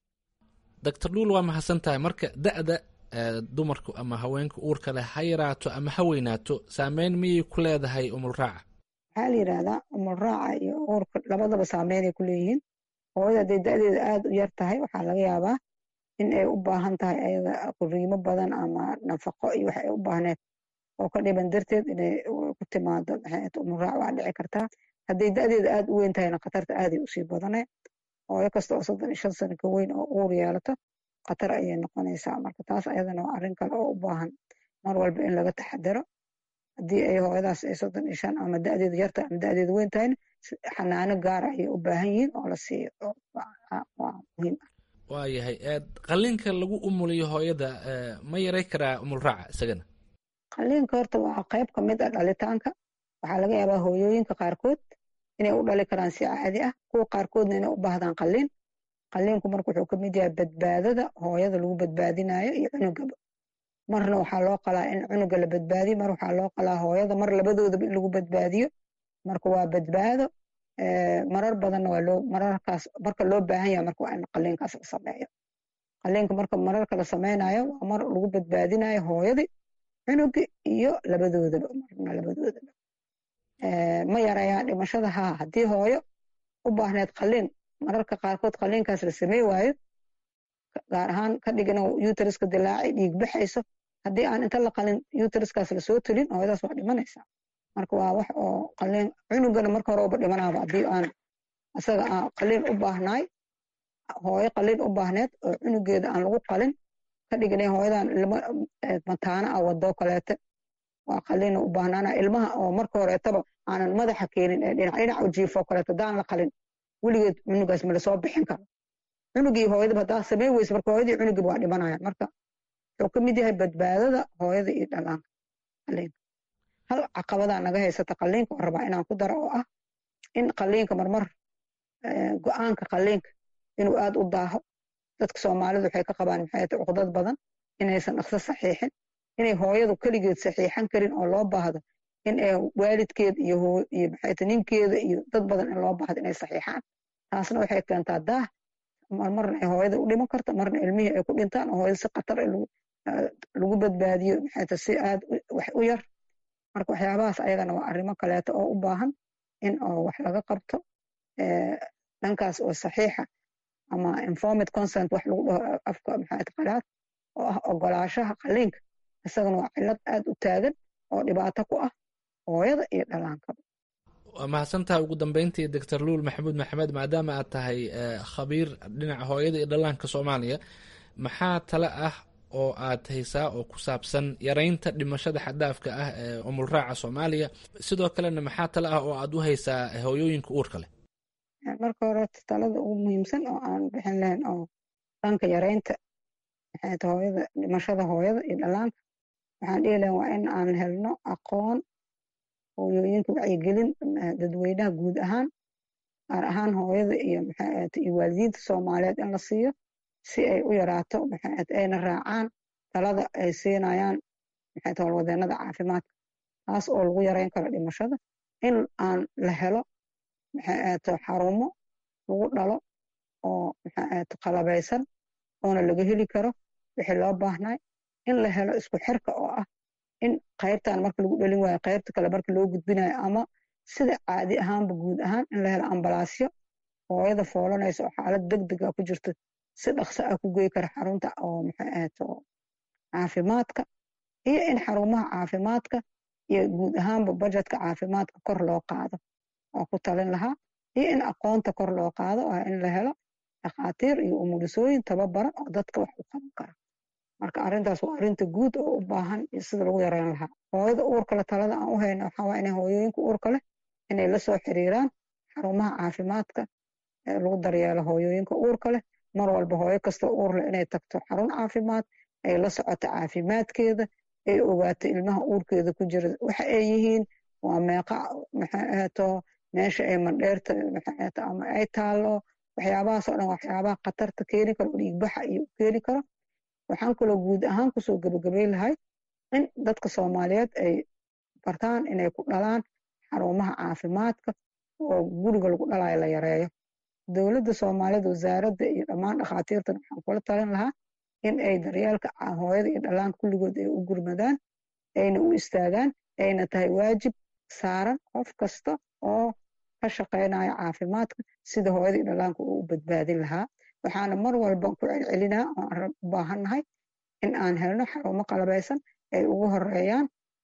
doctor luul waa mahadsan tahay marka da'da dumarku ama haweenka uurka leh ha yaraato ama ha weynaato saameyn miyay ku leedahay umulraaca waxaa la yidhaahdaa umulraaca iyo uurka labadaba saameynay ku leeyihiin hooyada hadday da'deeda aada u yar tahay waxaa laga yaabaa in ay u baahan tahay ayada quriimo badan ama nafaqo iyo wax ay u baahneed oo ka dhiban darteed inay ku timaado maxay umulraac waa dhici kartaa hadday da'deeda aada u weyn tahayna khatarta aaday usii badanay hooyo kasta oo soddon iyo shan sano ka weyn oo uur yeelato khatar ayay noqonaysaa marka taas ayadana waa arrin kale oo u baahan mar walba in laga taxadaro haddii ay hooyadaas ay soddon iyo shan ama da'deedu yartahay ama da'deedu weyn tahayna xanaano gaara ayay u baahan yihiin oo la siiyo waa muhiim ah waayahay qalliinka lagu umuliyo hooyada ma yaray karaa umulraaca isagana qalliinka horta waa qayb ka mid ah dhalitaanka waxaa laga yaabaa hooyooyinka qaarkood inay u dhali karaan si caadi ah kuwa qaarkoodna inay u baahdaan qalliin qalliinku marka wuxuu ka mid yahay badbaadada hooyada lagu badbaadinayo iyo cunugaba marna waxaa loo qalaa in cunuga la badbaadiyo mar waxaa loo qalaa hooyada mar labadoodaba in lagu badbaadiyo marka waa badbaado marar badanna waa loo mararkaas marka loo baahan yahay marka waa in qalliinkaas la sameeyo qalliinka marka mararka la sameynayo waa mar lagu badbaadinayo hooyadii cunugi iyo labadoodaba marna labadoodaba ma yarayaan dhimashada haa haddii hooyo u baahneed qalliin mararka qaarkood qalliinkaas la samey waayo gaar ahaan ka dhigina uteriska dilaacay dhiig baxayso haddii aan inta la qalin uteriskaas lasoo tulin hooyadaas waa dhimanaysaa marka waa wax oo qalliin cunugana marka hore uba dhimanaaba haddii aan isaga aan qalliin u baahnaay hooyo qalliin u baahneed oo cunugeeda aan lagu qalin ka dhiginay hooyadan mataana ah wadoo kaleete waa qalina u baahnaana ilmaha oo marka horeetaba aanan madaxa keenin ee dhinac dhinac u jiifo kaleeto daan la qalin weligeed cunugaas ma lasoo bixin karo cunugii hooyadaba haddaa sameyn weyse marka hooyadii cunugiiba waa dhimanayaan marka wuxuu ka mid yahay badbaadada hooyada iyo dhalaanka qaliinka hal caqabadaa naga haysata qaliinka oo rabaa inaan ku daro oo ah in qaliinka marmar go-aanka qaliinka inuu aad u daaho dadka soomaalidu waxay ka qabaan maxay tahay cuqdad badan inaysan dhaqso saxiixin inay hooyadu keligeed saxiixan karin oo loo baahdo in ay waalidkeed iyo iyo maxay tahay ninkeeda iyo dad badan in loo baahdo inay saxiixaan taasna waxay keentaa daah marna ay hooyada u dhiman karta marna ilmihii ay ku dhintaan oo hooyada si khatar lagu badbaadiyo maxay tahay si aad wax u yar marka waxyaabahaas ayagana waa arrimo kaleeto oo u baahan in oo wax laga qabto dhankaas oo saxiixa ama informed consent wax lagu dhaho afka maxay qalaad oo ah ogolaashaha qaliinka isagana waa cillad aad u taagan oo dhibaato ku ah hooyada iyo dhallaankaba waa mahadsantahay ugu dambeyntii doctor luul maxamuud maxamed maadaama aad tahay khabiir dhinaca hooyada iyo dhallaanka soomaaliya maxaa tale ah oo aad haysaa oo ku saabsan yaraynta dhimashada xaddaafka ah ee umulraaca soomaaliya sidoo kalena maxaa tale ah oo aad u haysaa hooyooyinka uurka leh marka hore talada ugu muhiimsan oo aan bixin lahayn oo dhanka yaraynta maxay hooyada dhimashada hooyada iyo dhallaanka waxaan dhihi lahayn waa in aan helno aqoon hooyooyinka wacyigelin dadweynaha guud ahaan gaar ahaan hooyada iyo maxay iyo waalidiinta soomaaliyeed in la siiyo si ay u yaraato maxay ayna raacaan talada ay siinayaan maxay howlwadeenada caafimaadka taas oo lagu yarayn karo dhimashada in aan la helo maxay xarumo lagu dhalo oo maxay qalabaysan oona laga heli karo wixii loo baahnay in la helo isku xirka oo ah in qaybtan marka lagu dhalin waayo qaybta kale marka loo gudbinayo ama sida caadi ahaanba guud ahaan in la helo ambalaasyo hooyada foolanaysa oo xaalad degdega ku jirto si dhaqso ah ku gey kara xarunta oo maxay ahayto caafimaadka iyo in xarumaha caafimaadka iyo guud ahaanba bajetka caafimaadka kor loo qaado waa ku talin lahaa iyo in aqoonta kor loo qaado ah in la helo dhakhaatiir iyo umulisooyin tababaran oo dadka wax u qaban kara marka arrintaas waa arrinta guud oo u baahan iyo sida lagu yareyn lahaa hooyada uurka leh talada aan u hayno waxaa waa inay hooyooyinka uurka leh inay la soo xiriiraan xarumaha caafimaadka ee lagu daryeelo hooyooyinka uurka leh mar walba hooyo kastoo uur leh inay tagto xarun caafimaad ay la socoto caafimaadkeeda ay ogaato ilmaha uurkeeda ku jira waxa ay yihiin waa meeqa maxay ahato meesha ay mandheerta maxay ahato ama ay taallo waxyaabahaas oo dhan waxyaabaha khatarta keeni karo dhiigbaxa iyo keeni karo waxaan kaloo guud ahaan kusoo gebagabay lahay in dadka soomaaliyeed ay bartaan inay ku dhalaan xarumaha caafimaadka oo guriga lagu dhalayo la yareeyo dowladda soomaaliyeed wasaaradda iyo dhammaan dhakhaatiirtan waxaan kula talin lahaa in ay daryeelka hooyada iyo dhallaanka kulligood ay u gurmadaan ayna u istaagaan ayna tahay waajib saaran qof kasta oo ka shaqaynayo caafimaadka sida hooyada iyo dhallaanka uu u badbaadin lahaa waxaana mar walba ku celcelinaa oo aan u baahannahay in aan helno xarumo qalabaysan ay ugu horeeyaan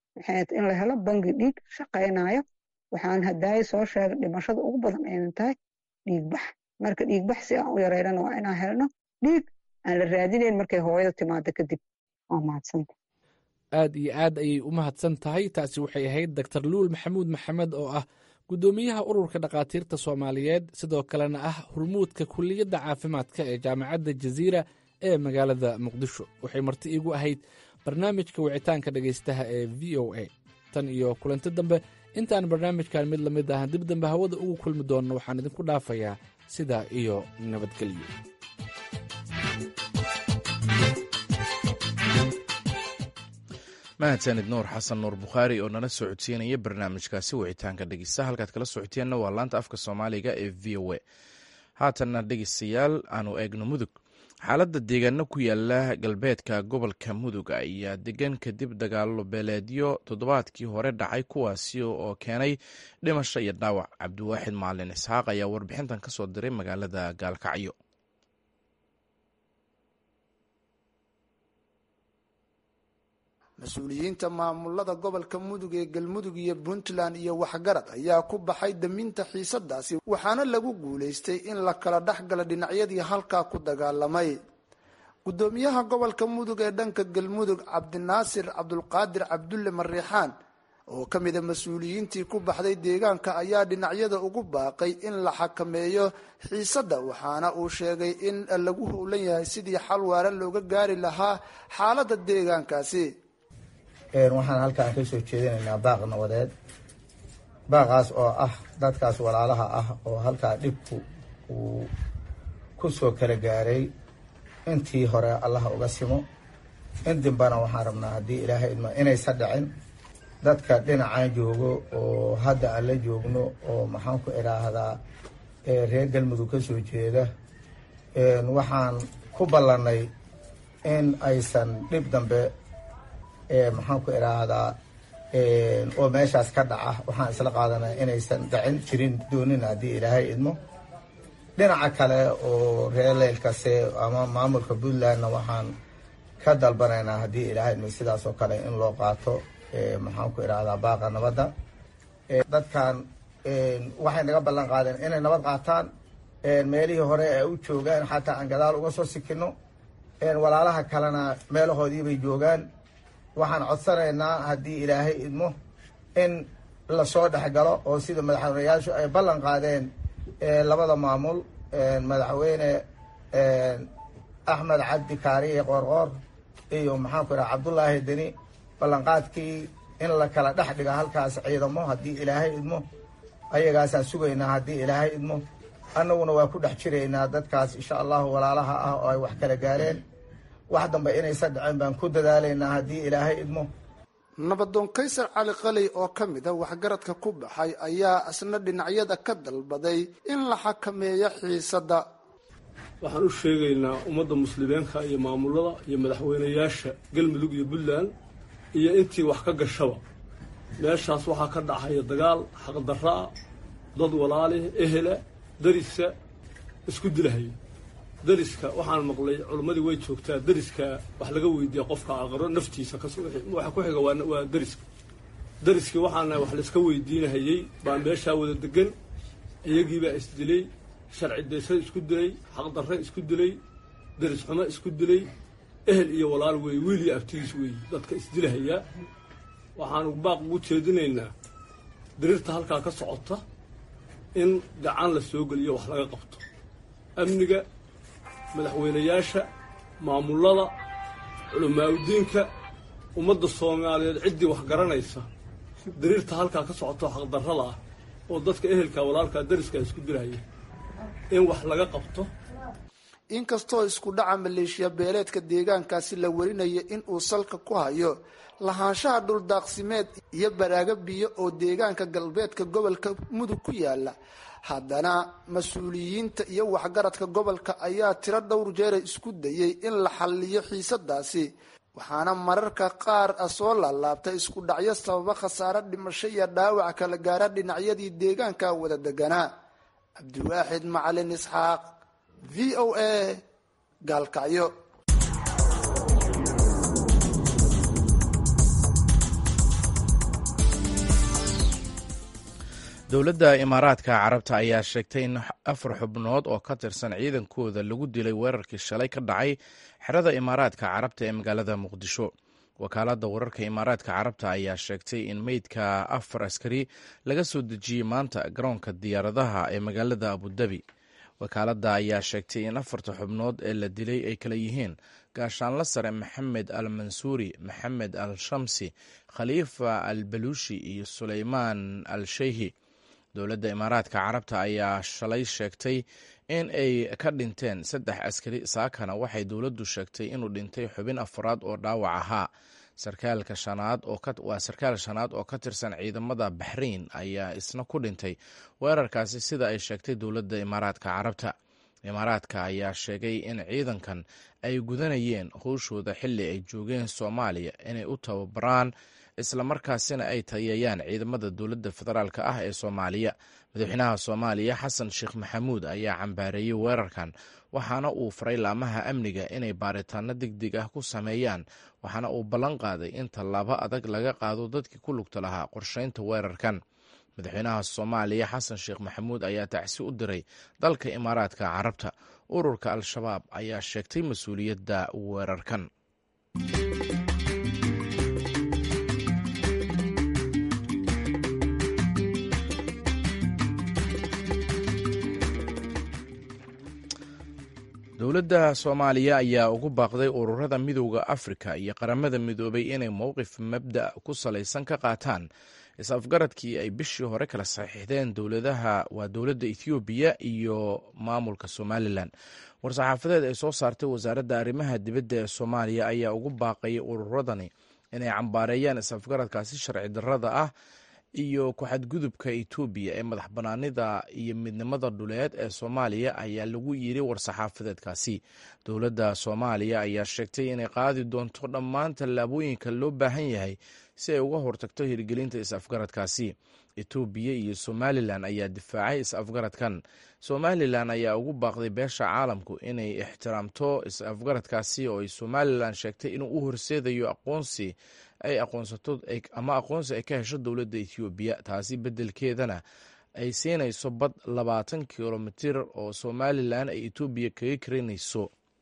in la helo bangi dhiig shaqaynayo waxaan hadaaye soo sheegay dhimashada ugu badan aynan tahay dhiigbax marka dhiigbax si aan u yareynana waa inaan helno dhiig aan la raadinayn markay hooyada timaado kadib waa mahadsanta aad iyo aad ayay u mahadsan tahay taasi waxay ahayd doctor luul maxamuud maxamed oo ah guddoomiyaha ururka dhakhaatiirta soomaaliyeed sidoo kalena ah hurmuudka kuliyadda caafimaadka ee jaamacadda jaziira ee magaalada muqdisho waxay marti iigu ahayd barnaamijka wicitaanka dhegaystaha ee v o a tan iyo kulanti dambe intaan barnaamijkan mid lamid ah dib dambe hawada ugu kulmi doonno waxaan idinku dhaafayaa sidaa iyo nabadgelyo mahadsanid nuur xasan nuur bukhaari oo nala soo codsiinaya barnaamijkaasi wicitaanka dhegeysta halkaad kala socoteenna waa laanta afka soomaaliga ee v o a haatanna dhegeystayaal aanu eegno mudug xaaladda deegaano ku yaala galbeedka gobolka mudug ayaa degan kadib dagaalo beeleedyo toddobaadkii hore dhacay kuwaasi oo keenay dhimasho iyo dhaawac cabdiwaaxid maalin isxaaq ayaa warbixintan ka soo diray magaalada gaalkacyo mas-uuliyiinta maamulada gobolka mudug ee galmudug iyo puntland iyo waxgarad ayaa ku baxay daminta xiisadaasi waxaana lagu guulaystay in la kala dhex gala dhinacyadii halkaa ku dagaalamay gudoomiyaha gobolka mudug ee dhanka galmudug cabdinaasir cabdulqaadir cabdulle mariixaan oo ka mida mas-uuliyiintii ku baxday deegaanka ayaa dhinacyada ugu baaqay in la xakameeyo xiisadda waxaana uu sheegay in lagu howlan yahay sidii xal waara looga gaari lahaa xaaladda deegaankaasi waxaan halkaan ka soo jeedinaynaa baaq nabadeed baaqaas oo ah dadkaas walaalaha ah oo halkaa dhibku uu ku soo kala gaaray intii hore allaha uga simo in dimbana waxaan rabnaa haddii ilaahay idmo inaysa dhicin dadka dhinacaan joogo oo hadda aan la joogno oo maxaan ku idhaahdaa reer galmudug ka soo jeeda waxaan ku ballannay in aysan dhib dambe maxaan ku idhaahdaa oo meeshaas ka dhaca waxaan isla qaadanay inaysan dhicin jirin doonin haddii ilaahay idmo dhinaca kale oo reer leylkase ama maamulka puntlandna waxaan ka dalbanaynaa haddii ilaahay idmo sidaas oo kale in loo qaato maxaan ku idhahdaa baaqa nabadda dadkan waxay naga ballan qaadeen inay nabad qaataan meelihii hore ay u joogaan xataa aan gadaal uga soo sikino walaalaha kalena meelahoodiibay joogaan waxaan codsanaynaa haddii ilaahay idmo in lasoo dhexgalo oo sida madaxweyneyaashu ay ballan qaadeen labada maamul madaxweyne axmed cabdi kaariye qoorqoor iyo maxaan ku idhaha cabdullaahi deni ballanqaadkii in la kala dhex dhiga halkaas ciidamo haddii ilaahay idmo ayagaasaan sugaynaa haddii ilaahay idmo annaguna waa ku dhex jiraynaa dadkaas insha allahu walaalaha ah oo ay wax kala gaareen wax dambe inaysa dhaceen baan ku dadaalaynaa haddii ilaahay idmo nabadoon kaysar cali qaley oo ka mid a waxgaradka ku baxay ayaa isna dhinacyada ka dalbaday in la xakameeyo xiisadda waxaan u sheegaynaa ummadda muslimiinka iyo maamulada iyo madaxweynayaasha galmudug iyo puntland iyo intii wax ka gashaba meeshaas waxaa ka dhacaya dagaal xaqdarra-a dad walaali ehela darisa isku dilahaya dariska waxaan maqlay culimmadii way joogtaa dariska wax laga weydiiya qofka aqro naftiisa waxa ku xiga waa dariska dariskii waxaana wax laiska weydiinahayey baa meeshaa wada degan iyagiibaa isdilay sharci daysa isku dilay xaqdarre isku dilay daris xumo isku dilay ehel iyo walaal weeye wiil iyo abtigiis weeye dadka isdilahayaa waxaanu baaq ugu jeedinaynaa diriirta halkaa ka socota in gacan la soo geliyo wax laga qabto amniga madaxweynayaasha maamulada culamaauddiinka ummadda soomaaliyeed ciddii wax garanaysa diriirta halkaa ka socoto xaqdarrada ah oo dadka ehelka walaalkaa dariskaa isku dilahaya in wax laga qabto inkastoo isku dhaca maleeshiya beeleedka deegaankaasi la warinayo in uu salka ku hayo lahaanshaha dhuldaaqsimeed iyo baraaga biyo oo deegaanka galbeedka gobolka mudug ku yaala haddana mas-uuliyiinta iyo waxgaradka gobolka ayaa tiro dhowr jeera isku dayay in la xalliyo xiisadaasi waxaana mararka qaar a soo laalaabta isku dhacyo sababa khasaare dhimasho iyo dhaawac kala gaara dhinacyadii deegaanka wada deganaa cabdiwaaxid macalin isxaaq v o a gaalkacyo dowladda imaaraadka carabta ayaa sheegtay in afar xubnood oo ka tirsan ciidankooda lagu dilay weerarkii shalay ka dhacay xerada imaaraadka carabta ee magaalada muqdisho wakaaladda wararka imaaraadka carabta ayaa sheegtay in meydka afar askari laga soo dejiyey maanta garoonka diyaaradaha ee magaalada abudabi wakaaladda ayaa sheegtay in afarta xubnood ee la dilay ay kala yihiin gaashaanla sare maxamed al mansuuri maxamed al shamsi khaliifa al baluushi iyo suleymaan al sheyhi dowladda imaaraadka carabta ayaa shalay sheegtay in ay ka dhinteen saddex askari saakana waxay dowladdu sheegtay inuu dhintay xubin afraad oo dhaawac ahaa sarkaalka shanaad waa sarkaal shanaad oo ka tirsan ciidamada baxrain ayaa isna ku dhintay weerarkaasi sida ay sheegtay dowladda imaaraadka carabta imaaraadka ayaa sheegay in ciidankan ay gudanayeen howshooda xilli ay joogeen soomaaliya inay u tababaraan islamarkaasina ay tayeeyaan ciidamada dowladda federaalk ah ee soomaaliya madaxweynaha soomaaliya xasan sheekh maxamuud ayaa cambaareeyey weerarkan waxaana uu faray laamaha amniga inay baaritaano degdeg ah ku sameeyaan waxaana uu ballan qaaday in tallaabo adag laga qaado dadkii ku lugta lahaa qorsheynta weerarkan madaxweynaha soomaaliya xasan sheekh maxamuud ayaa tacsi u diray dalka imaaraadka carabta ururka al-shabaab ayaa sheegtay mas-uuliyadda weerarkan dowladda soomaaliya ayaa ugu baaqday ururada midowda afrika iyo qaramada midoobay inay mowqif mabda ku salaysan ka qaataan is-afgaradkii ay bishii hore kala saxiixdeen dowladaha waa dowladda ethoobiya iyo maamulka somalilan war-saxaafadeed ay soo saartay wasaaradda arrimaha dibadda ee soomaaliya ayaa ugu baaqayay ururadani inay cambaareeyaan is-afgaradkaasi sharci darrada ah iyo ku-xadgudubka etoobiya ee madax banaanida iyo midnimada dhuleed ee soomaaliya ayaa lagu yiri war-saxaafadeedkaasi dowladda soomaaliya ayaa sheegtay inay qaadi doonto dhammaan tallaabooyinka loo baahan yahay si ay uga hortagto hirgelinta is-afgaradkaasi etoobiya iyo somalilan ayaa difaacay is-afgaradkan somalilan ayaa ugu baaqday beesha caalamku inay ixtiraamto is-afgaradkaasi oo ay somalilan sheegtay inuu u horseedayo aqoonsi ay aqoonsato ama aqoonsi ay ka hesho dowladda ethoobiya taasi beddelkeedana ay siinayso bad labaatan kilomitir oo somalilan ay etoobiya kaga karinayso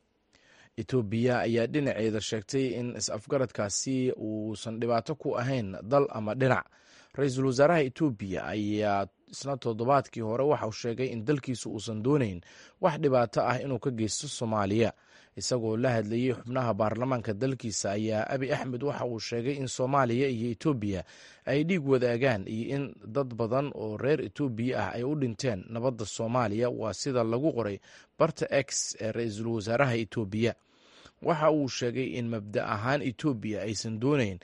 etoobiya ayaa dhinaceeda sheegtay in is-afgaradkaasi uusan dhibaato ku ahayn dal ama dhinac ra-iisul wasaaraha etoobiya ayaa isna toddobaadkii hore waxa uu sheegay in dalkiisu uusan doonayn wax dhibaato ah inuu ka geysto soomaaliya isagoo la hadlayey xubnaha baarlamaanka dalkiisa ayaa abi axmed waxa uu sheegay in soomaaliya iyo etoobiya ay dhiig wadaagaan iyo in dad badan oo reer etoobiya ah ay u dhinteen nabadda soomaaliya waa sida lagu qoray barta x ee ra-iisul wasaaraha etoobiya waxa uu sheegay in mabda ahaan etoobiya aysan doonayn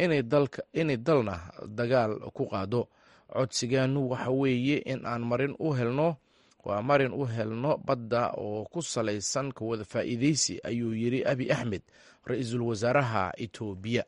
inay dalna dagaal ku qaado codsigeenu waxa weeye in aan marin u helno waa marin u helno badda oo ku salaysan ka wada faa'iidaysi ayuu yidhi abi axmed ra-iisul wasaaraha etoobiya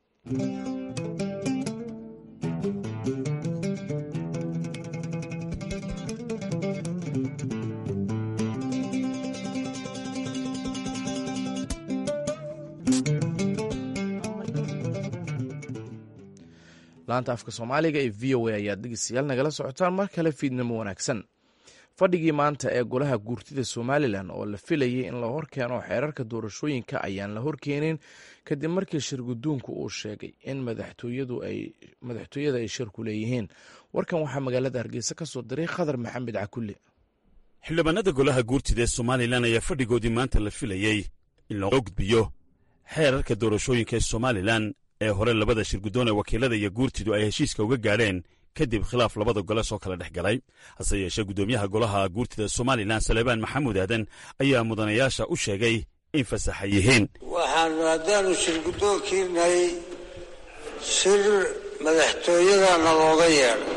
laanta afka soomaaliga ee v o a ayaad dhegeystayaal nagala socotaan mar kale fiidnimo wanaagsan fadhigii maanta ee golaha guurtida somalilan oo la filayay in la horkeeno xeerarka doorashooyinka ayaan la horkeenin kadib markii shirguduunku uu sheegay in madaxtooyada ay shirku leeyihiin warkan waxaa magaalada hargeysa ka soo diray khadar maxamed cakulle xildhibaanada golaha guurtida ee somalilan ayaa fadhigoodii maanta la filayey in loo gudbiyo xeerarka doorashooyinka ee somalilan ee hore labada shirguddoon ee wakiilada iyo guurtidu ay heshiiska uga gaadheen kadib khilaaf labada gole soo kala dhex galay hase yeeshee guddoomiyaha golaha guurtida somalilan salebaan maxamuud aadan ayaa mudanayaasha u sheegay in fasaxa yihiin waxaanu haddaanu shirguddoonkiinay shir madaxtooyada nalooga yeedhay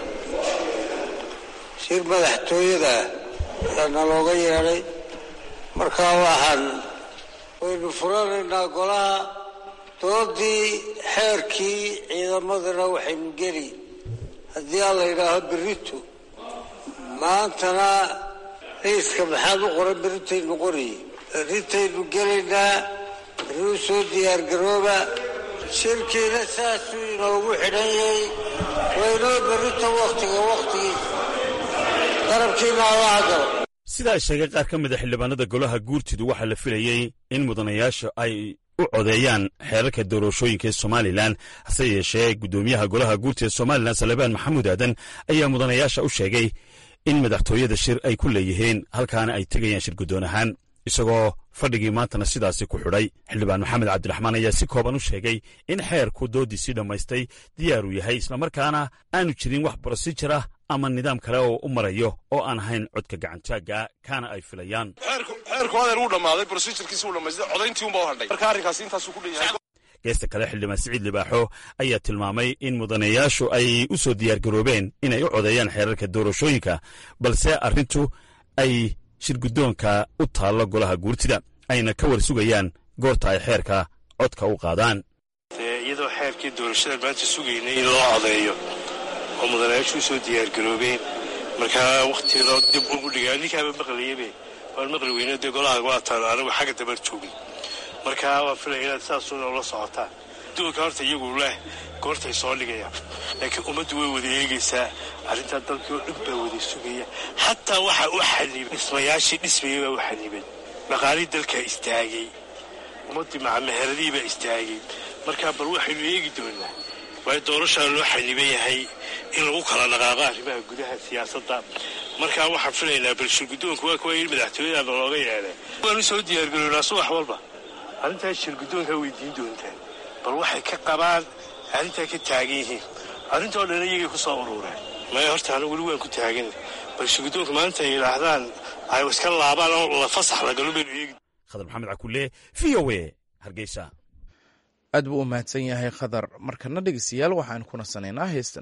shir madaxtooyada yaa nalooga yeedhay markaa waxaan waynu furanaynaa golaha doodii xeerkii ciidamadana waxaynu geli haddii aan la yidhaaho berito maantana raiiska maxaad u qoran berritaynu qoriye berritaynu gelaynaa berriu soo diyaargarooba shirkiina saasuu inoogu xidhan yahay waynoo berrito wakhtiga wakhtigiisa qarabkiina alla hadalo sida ay sheegay qaar ka mida xildhibaanada golaha guurtidu waxaa la filayey in mudanayaasha ay u codeeyaan xeerarka doorashooyinka ee somalilan hase yeeshee guddoomiyaha golaha guurtida ee somalilan salebaan maxamuud aadan ayaa mudanayaasha u sheegay in madaxtooyada shir ay ku leeyihiin halkaana ay tegayaan shir guddoon ahaan isagoo fadhigii maantana sidaasi ku xidhay xildhibaan maxamed cabdiraxmaan ayaa si kooban u sheegay in xeerku doodiisii dhammaystay diyaaruu yahay islamarkaana aanu jirin wax brosijir ah ama nidaam kale oo u marayo oo aan ahayn codka gacantaagga kaana ay filayaan xeerku adeer wuu dhammaaday brosijirkiisi wuu dhamaystay codayntii unbaa u hadhay marka arrinkaasi intaasuu ku dhanyahay geesta kale xildhibaan siciid libaaxo ayaa tilmaamay in mudanayaashu ay u soo diyaargaroobeen inay u codeeyaan xeerarka doorashooyinka balse arrintu ay shirguddoonka u taallo golaha guurtida ayna ka war sugayaan goorta ay xeerka codka u qaadaan iyadoo xeerkii doorashada maanta sugaynay in loo codeeyo oo mudanayaashu u soo diyaargaroobeen markaa wakhtiga dib ugu dhigaa ninkaaba maqlayabe waan maqli weyne dee golaha waa taalo anigu xagga dabar joogin markaa waan filaya inaad saasuuna ula socotaan shirgudoonka horta iyagu leh goortay soo dhigayaan laakiin ummaddu way wada eegaysaa arrintaa dalkii oo dhan baa wada sugaya xataa waxaa u xanibay dhismayaashii dhismayay baa u xanibay dhaqaalihii dalkaa istaagay ummaddii macameheradii baa istaagay markaa bal waxaynu eegi doonaa waayo doorashaa loo xaniban yahay in lagu kala dhaqaaqo arrimaha gudaha siyaasadda markaa waxaan filaynaa bal shirgudoonka waa kuwa yidhi madaxtooyada nalooga yeedhay waanu soo diyaargaroynaa subax walba arrintaas shirgudoonkaa weydiin doontaan bal waxay ka qabaan arrintaa ka taagan yihiin arrintoo dhan iyagay ku soo urureen maya horta anu weli waan ku taagan bal shirgudoonka maalinta ay yidhaahdaan ay iska laabaan oo la fasax la galo baynu eegi khadar maxamed cakule v o a hargeysa aad buu u mahadsan yahay khadar markana dhegeystayaal waxaan ku nasanaynaa heestan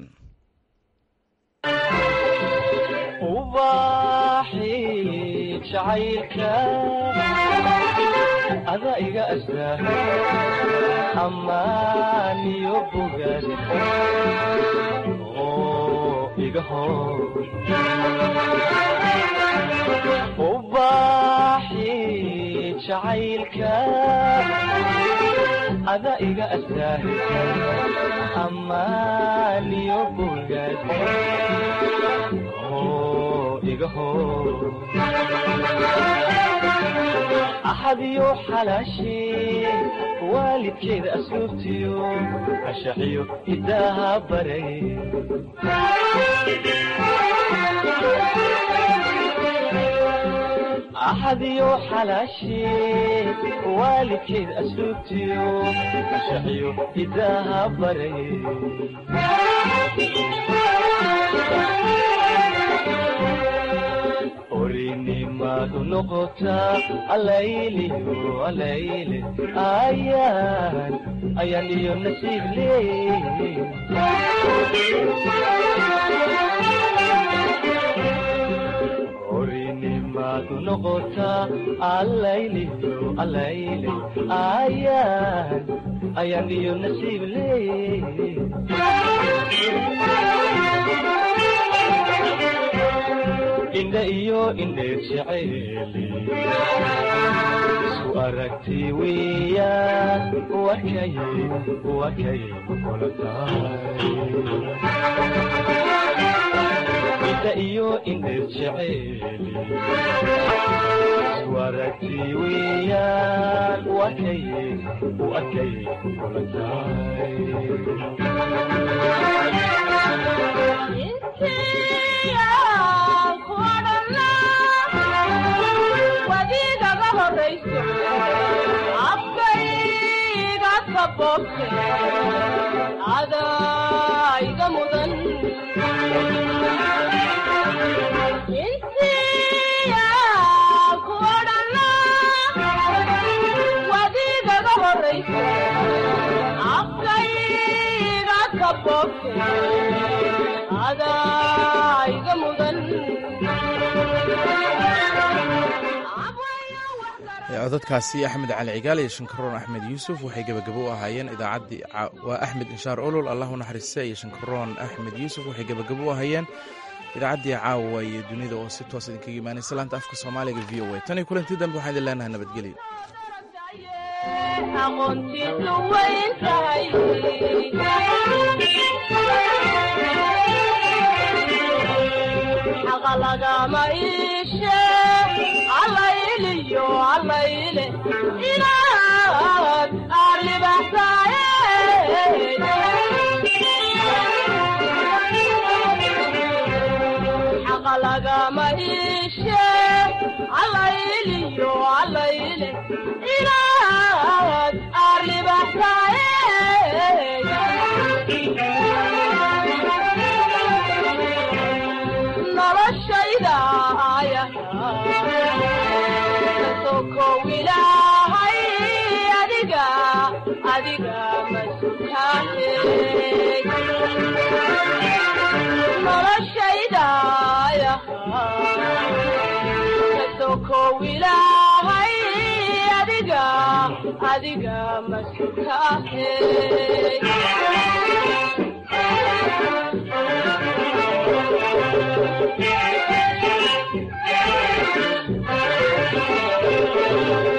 ubaxi jacaylka ada iga astaa ammaan iyo bogaad oo iga hor ubaxi jacaylka ada iga astaa ammaan iyo bogaad axadiyo xalaashee waalidkeeda asluubtiyo ashaxiyo hidaaha baray axadiyo xalaashee waalidkeeda asluubtiyo ashaxiyo hidaaha baray orinimadu noqotaa alayliyo alayle ayaan ayaan iyo nasiib leey orinimadu noqotaa alayliyo alayle ayaan ayaan iyo nasiib leey indha iyo indheer jeceeli isku aragti weeyaan wakay wakay kula tahay indha iyo indheer jeceeli isku aragti weeyaan wakay wakay kula wadiigaga horayso afkayga kaboobte adayga mudan intiya ku odhana wadiigaga horayso afkayga kaboobte adayga mudan codadkaasi axmed cali cigaal iyo shankaroon axmed yuusuf waxay gebagabo u ahaayeen idaacaddii waa axmed inshaar olol allah u naxariista iyo shankaroon axmed yuusuf waxay gebagabo u ahaayeen idaacaddii caawa iyo dunida oo si toos idinkaga imaanaysa laanta afka soomaaliga v o a tan iyo kulantii dambe waxaan idin leenahay nabadgelyo aqoontiisu weyn tahay xaqa lagama iishe allayliyo allayle inaad arribaxsaaye xaqa lagama iishe allayliyo allayle inaad arribaxsaaye noloshayda kasokow ilaahay adiga adiga masukaahe noloshayda kasokow ilaahay adiga adiga masukaahe Thank you.